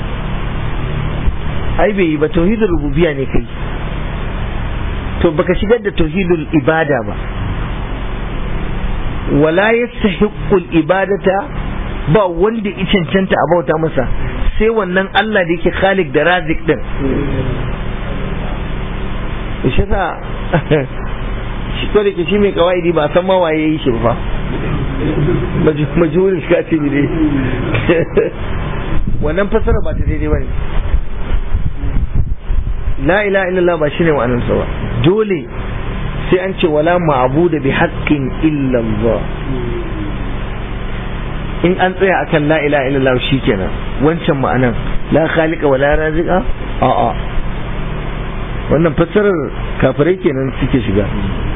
ai bai yi ba tauhidul rububiyya ne kai to baka shigar da tauhidul ibada ba wala yastahiqqul ibadata ba wanda ya cancanta a bauta masa sai wannan Allah da yake khalik da razik din shi sa shi ko da ke shi mai kawaidi ba san ma waye yi shi ba majhurin shi kace ne dai wannan fasara ba ta daidai bane la ilaha illallah ba shine ma'anar sa ba dole sai an ce wala ma'budu bi haqqin illa Allah in an tsaya akan la ilaha illallah shikenan wancan ma'anan la khaliqa wala raziqa a'a wannan fassarar kafirai kenan suke shiga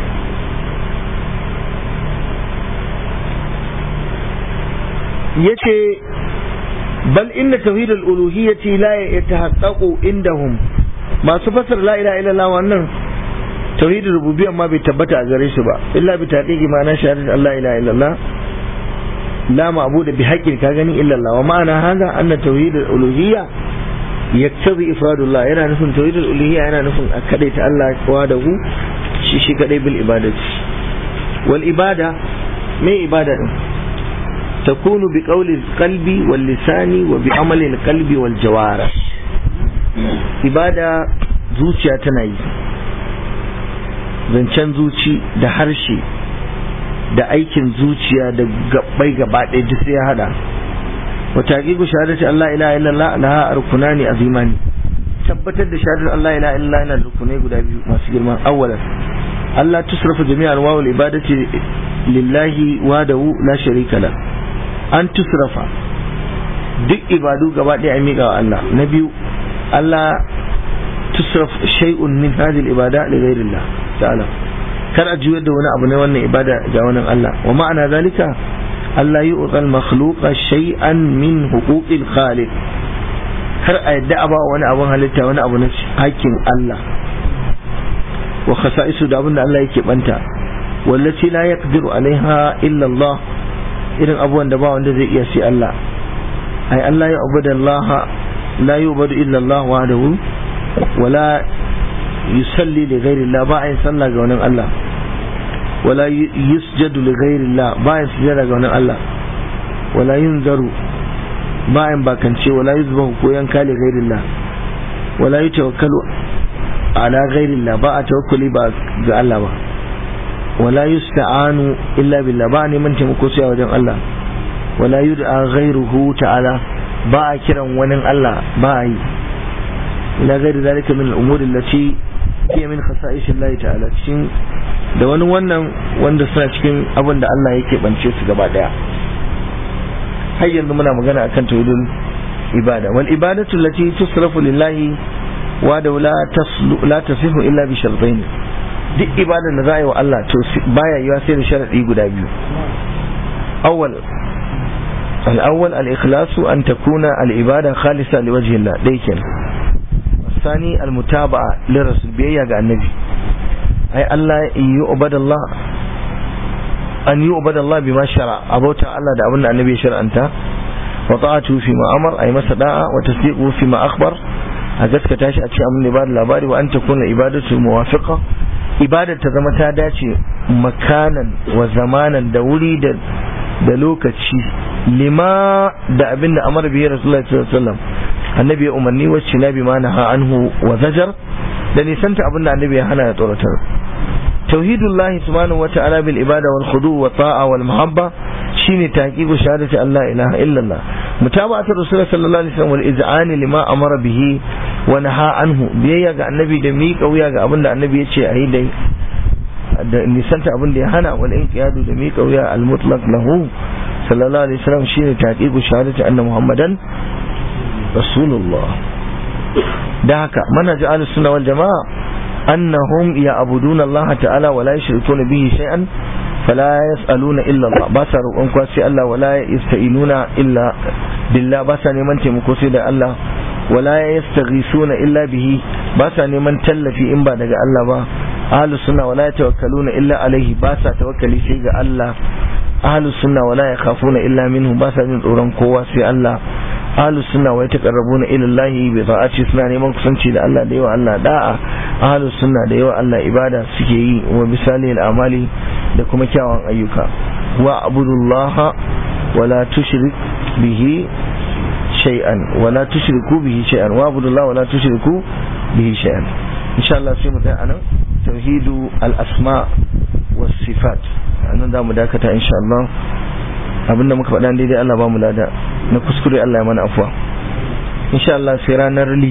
yace bal inna tauhid al-uluhiyyati la yatahaqqaqu indahum masu fasar la ilaha illallah wannan tauhid rububiyya ma bai tabbata a gare su ba illa bi taqiqi ma'ana shahadat Allah ilaha illallah la ma'budu bi haqqin ka gani illallah wa ma'ana hada anna tauhid al-uluhiyya yaktabi ifradullah yana nufin tauhid al-uluhiyya yana nufin a kadaita Allah wa da hu shi shi kadai bil ibadati wal ibada me ibada din تكون بقول القلب واللسان وبعمل القلب والجوارح ibada zuciya tana yi zancen zuci da harshe da aikin zuciya da gabbai gaba ɗaya duk sai ya hada wa taqiqu shahadati Allah ilaha illallah laha arkunani azimani tabbatar da shahadar Allah ilaha illallah yana rukunai guda biyu masu girma awwalan Allah tusrafu jami'an wawul ibadati lillahi wahdahu la sharika la an tusrafa duk ibadu gaba ɗaya a miƙa wa Allah na biyu Allah tusraf shay'un min hadhihi al-ibada li ghayrillah ta'ala kar a juyar da wani abu ne wannan ibada ga wannan Allah wa ma'ana zalika Allah yu'tal makhluqa shay'an min huquqil khaliq kar a yadda a ba wani abun halitta wani abu na hakkin Allah wa khasa'isu da abin da Allah yake banta wallati la yaqdiru alaiha illa Allah irin abubuwan da ba wanda zai iya sai Allah ai Allah ya abuda Allah la yubadu illa Allah wahdahu wala yusalli li ghairi Allah ba ai sallah ga wannan Allah wala yusjadu li ghairi Allah ba ai sujada ga wannan Allah wala yunzaru ba ai bakance wala yuzbahu ko yanka li ghairi Allah wala yutawakkalu ala ghairi Allah ba a tawakkuli ba ga Allah ba wala yusta'anu illa billah ba neman taimako sai a wajen Allah wala yud'a ghayruhu ta'ala ba a kiran wani Allah ba a yi ila ghairi zalika min al-umuri allati hiya min khasa'is Allah ta'ala cikin da wani wannan wanda suna cikin abin da Allah yake bance su gaba daya har yanzu muna magana akan tauhidul ibada wal ibadatu allati tusrafu lillahi wa da la taslu la tasifu illa bi shartain duk ibadar da za a yi wa Allah to baya yiwa sai da sharadi guda biyu awwal al-awwal al-ikhlas an takuna al-ibada khalisa liwajhi Allah dai kenan الثاني المتابعة للرسول بيا ga annabi ai Allah yu'bad Allah an yu'bad Allah bima shara abota Allah da abin da annabi ya shar'anta wa ta'atu fi ma amar ai masa da'a wa tasdiqu fi ma akhbar a gaskata shi a cikin abin da ba da labari wa an takuna ibadatu muwafiqa ibadar ta zama ta dace makanan wa zamanan da wuri da da lokaci lima da abin da amara bihi rasulullahi sallallahu alaihi wasallam annabi ya umarni wacce na bi ma naha anhu wa zajar da nisanta abin da annabi ya hana ya tsoratar tauhidullahi subhanahu wata'ala bil ibada wal khudu wa ta'a wal muhabba shine taqiqu shahadati Allah ilaha illallah mutaba'atu rasul sallallahu alaihi wasallam wal iz'ani lima amara bihi wa naha anhu biyayya ga annabi da miƙa wuya ga abin da annabi ya ce ayi dai da nisanta abin da ya hana wal inqiyadu da miƙa wuya al mutlaq lahu sallallahu alaihi wasallam shine taqiqu shahadati anna muhammadan rasulullah da haka manhaj ahlus sunna wal jamaa annahum ya'buduna Allah ta'ala wa la yushrikuna bihi shay'an fala yas'aluna illa Allah ba sa roƙon kwa sai Allah wala yasta'inuna illa billah ba sa neman taimako sai da Allah wala yastaghisuna illa bihi ba sa neman tallafi in ba daga Allah ba ahlus sunna wala yatawakkaluna illa alaihi ba sa tawakkali sai ga Allah ahlus sunna wala yakhafuna illa minhu ba sa jin tsoron kowa sai Allah ahlus sunna wa yataqarrabuna ila Allah bi ta'ati suna neman kusanci da Allah da yawa Allah da'a ahlus sunna da yawa Allah ibada suke yi wa misali al'amali da kuma kyawun ayyuka wa abudullaha wa la tushrik bihi shay'an wa la tushriku bihi shay'an wa abudullaha wa la tushriku bihi shay'an insha Allah sai mu tsaya anan tauhidu al-asma was sifat anan da mu dakata insha Allah abinda muka faɗa daidai Allah ba mu lada na kuskure Allah ya mana afuwa insha Allah sai ranar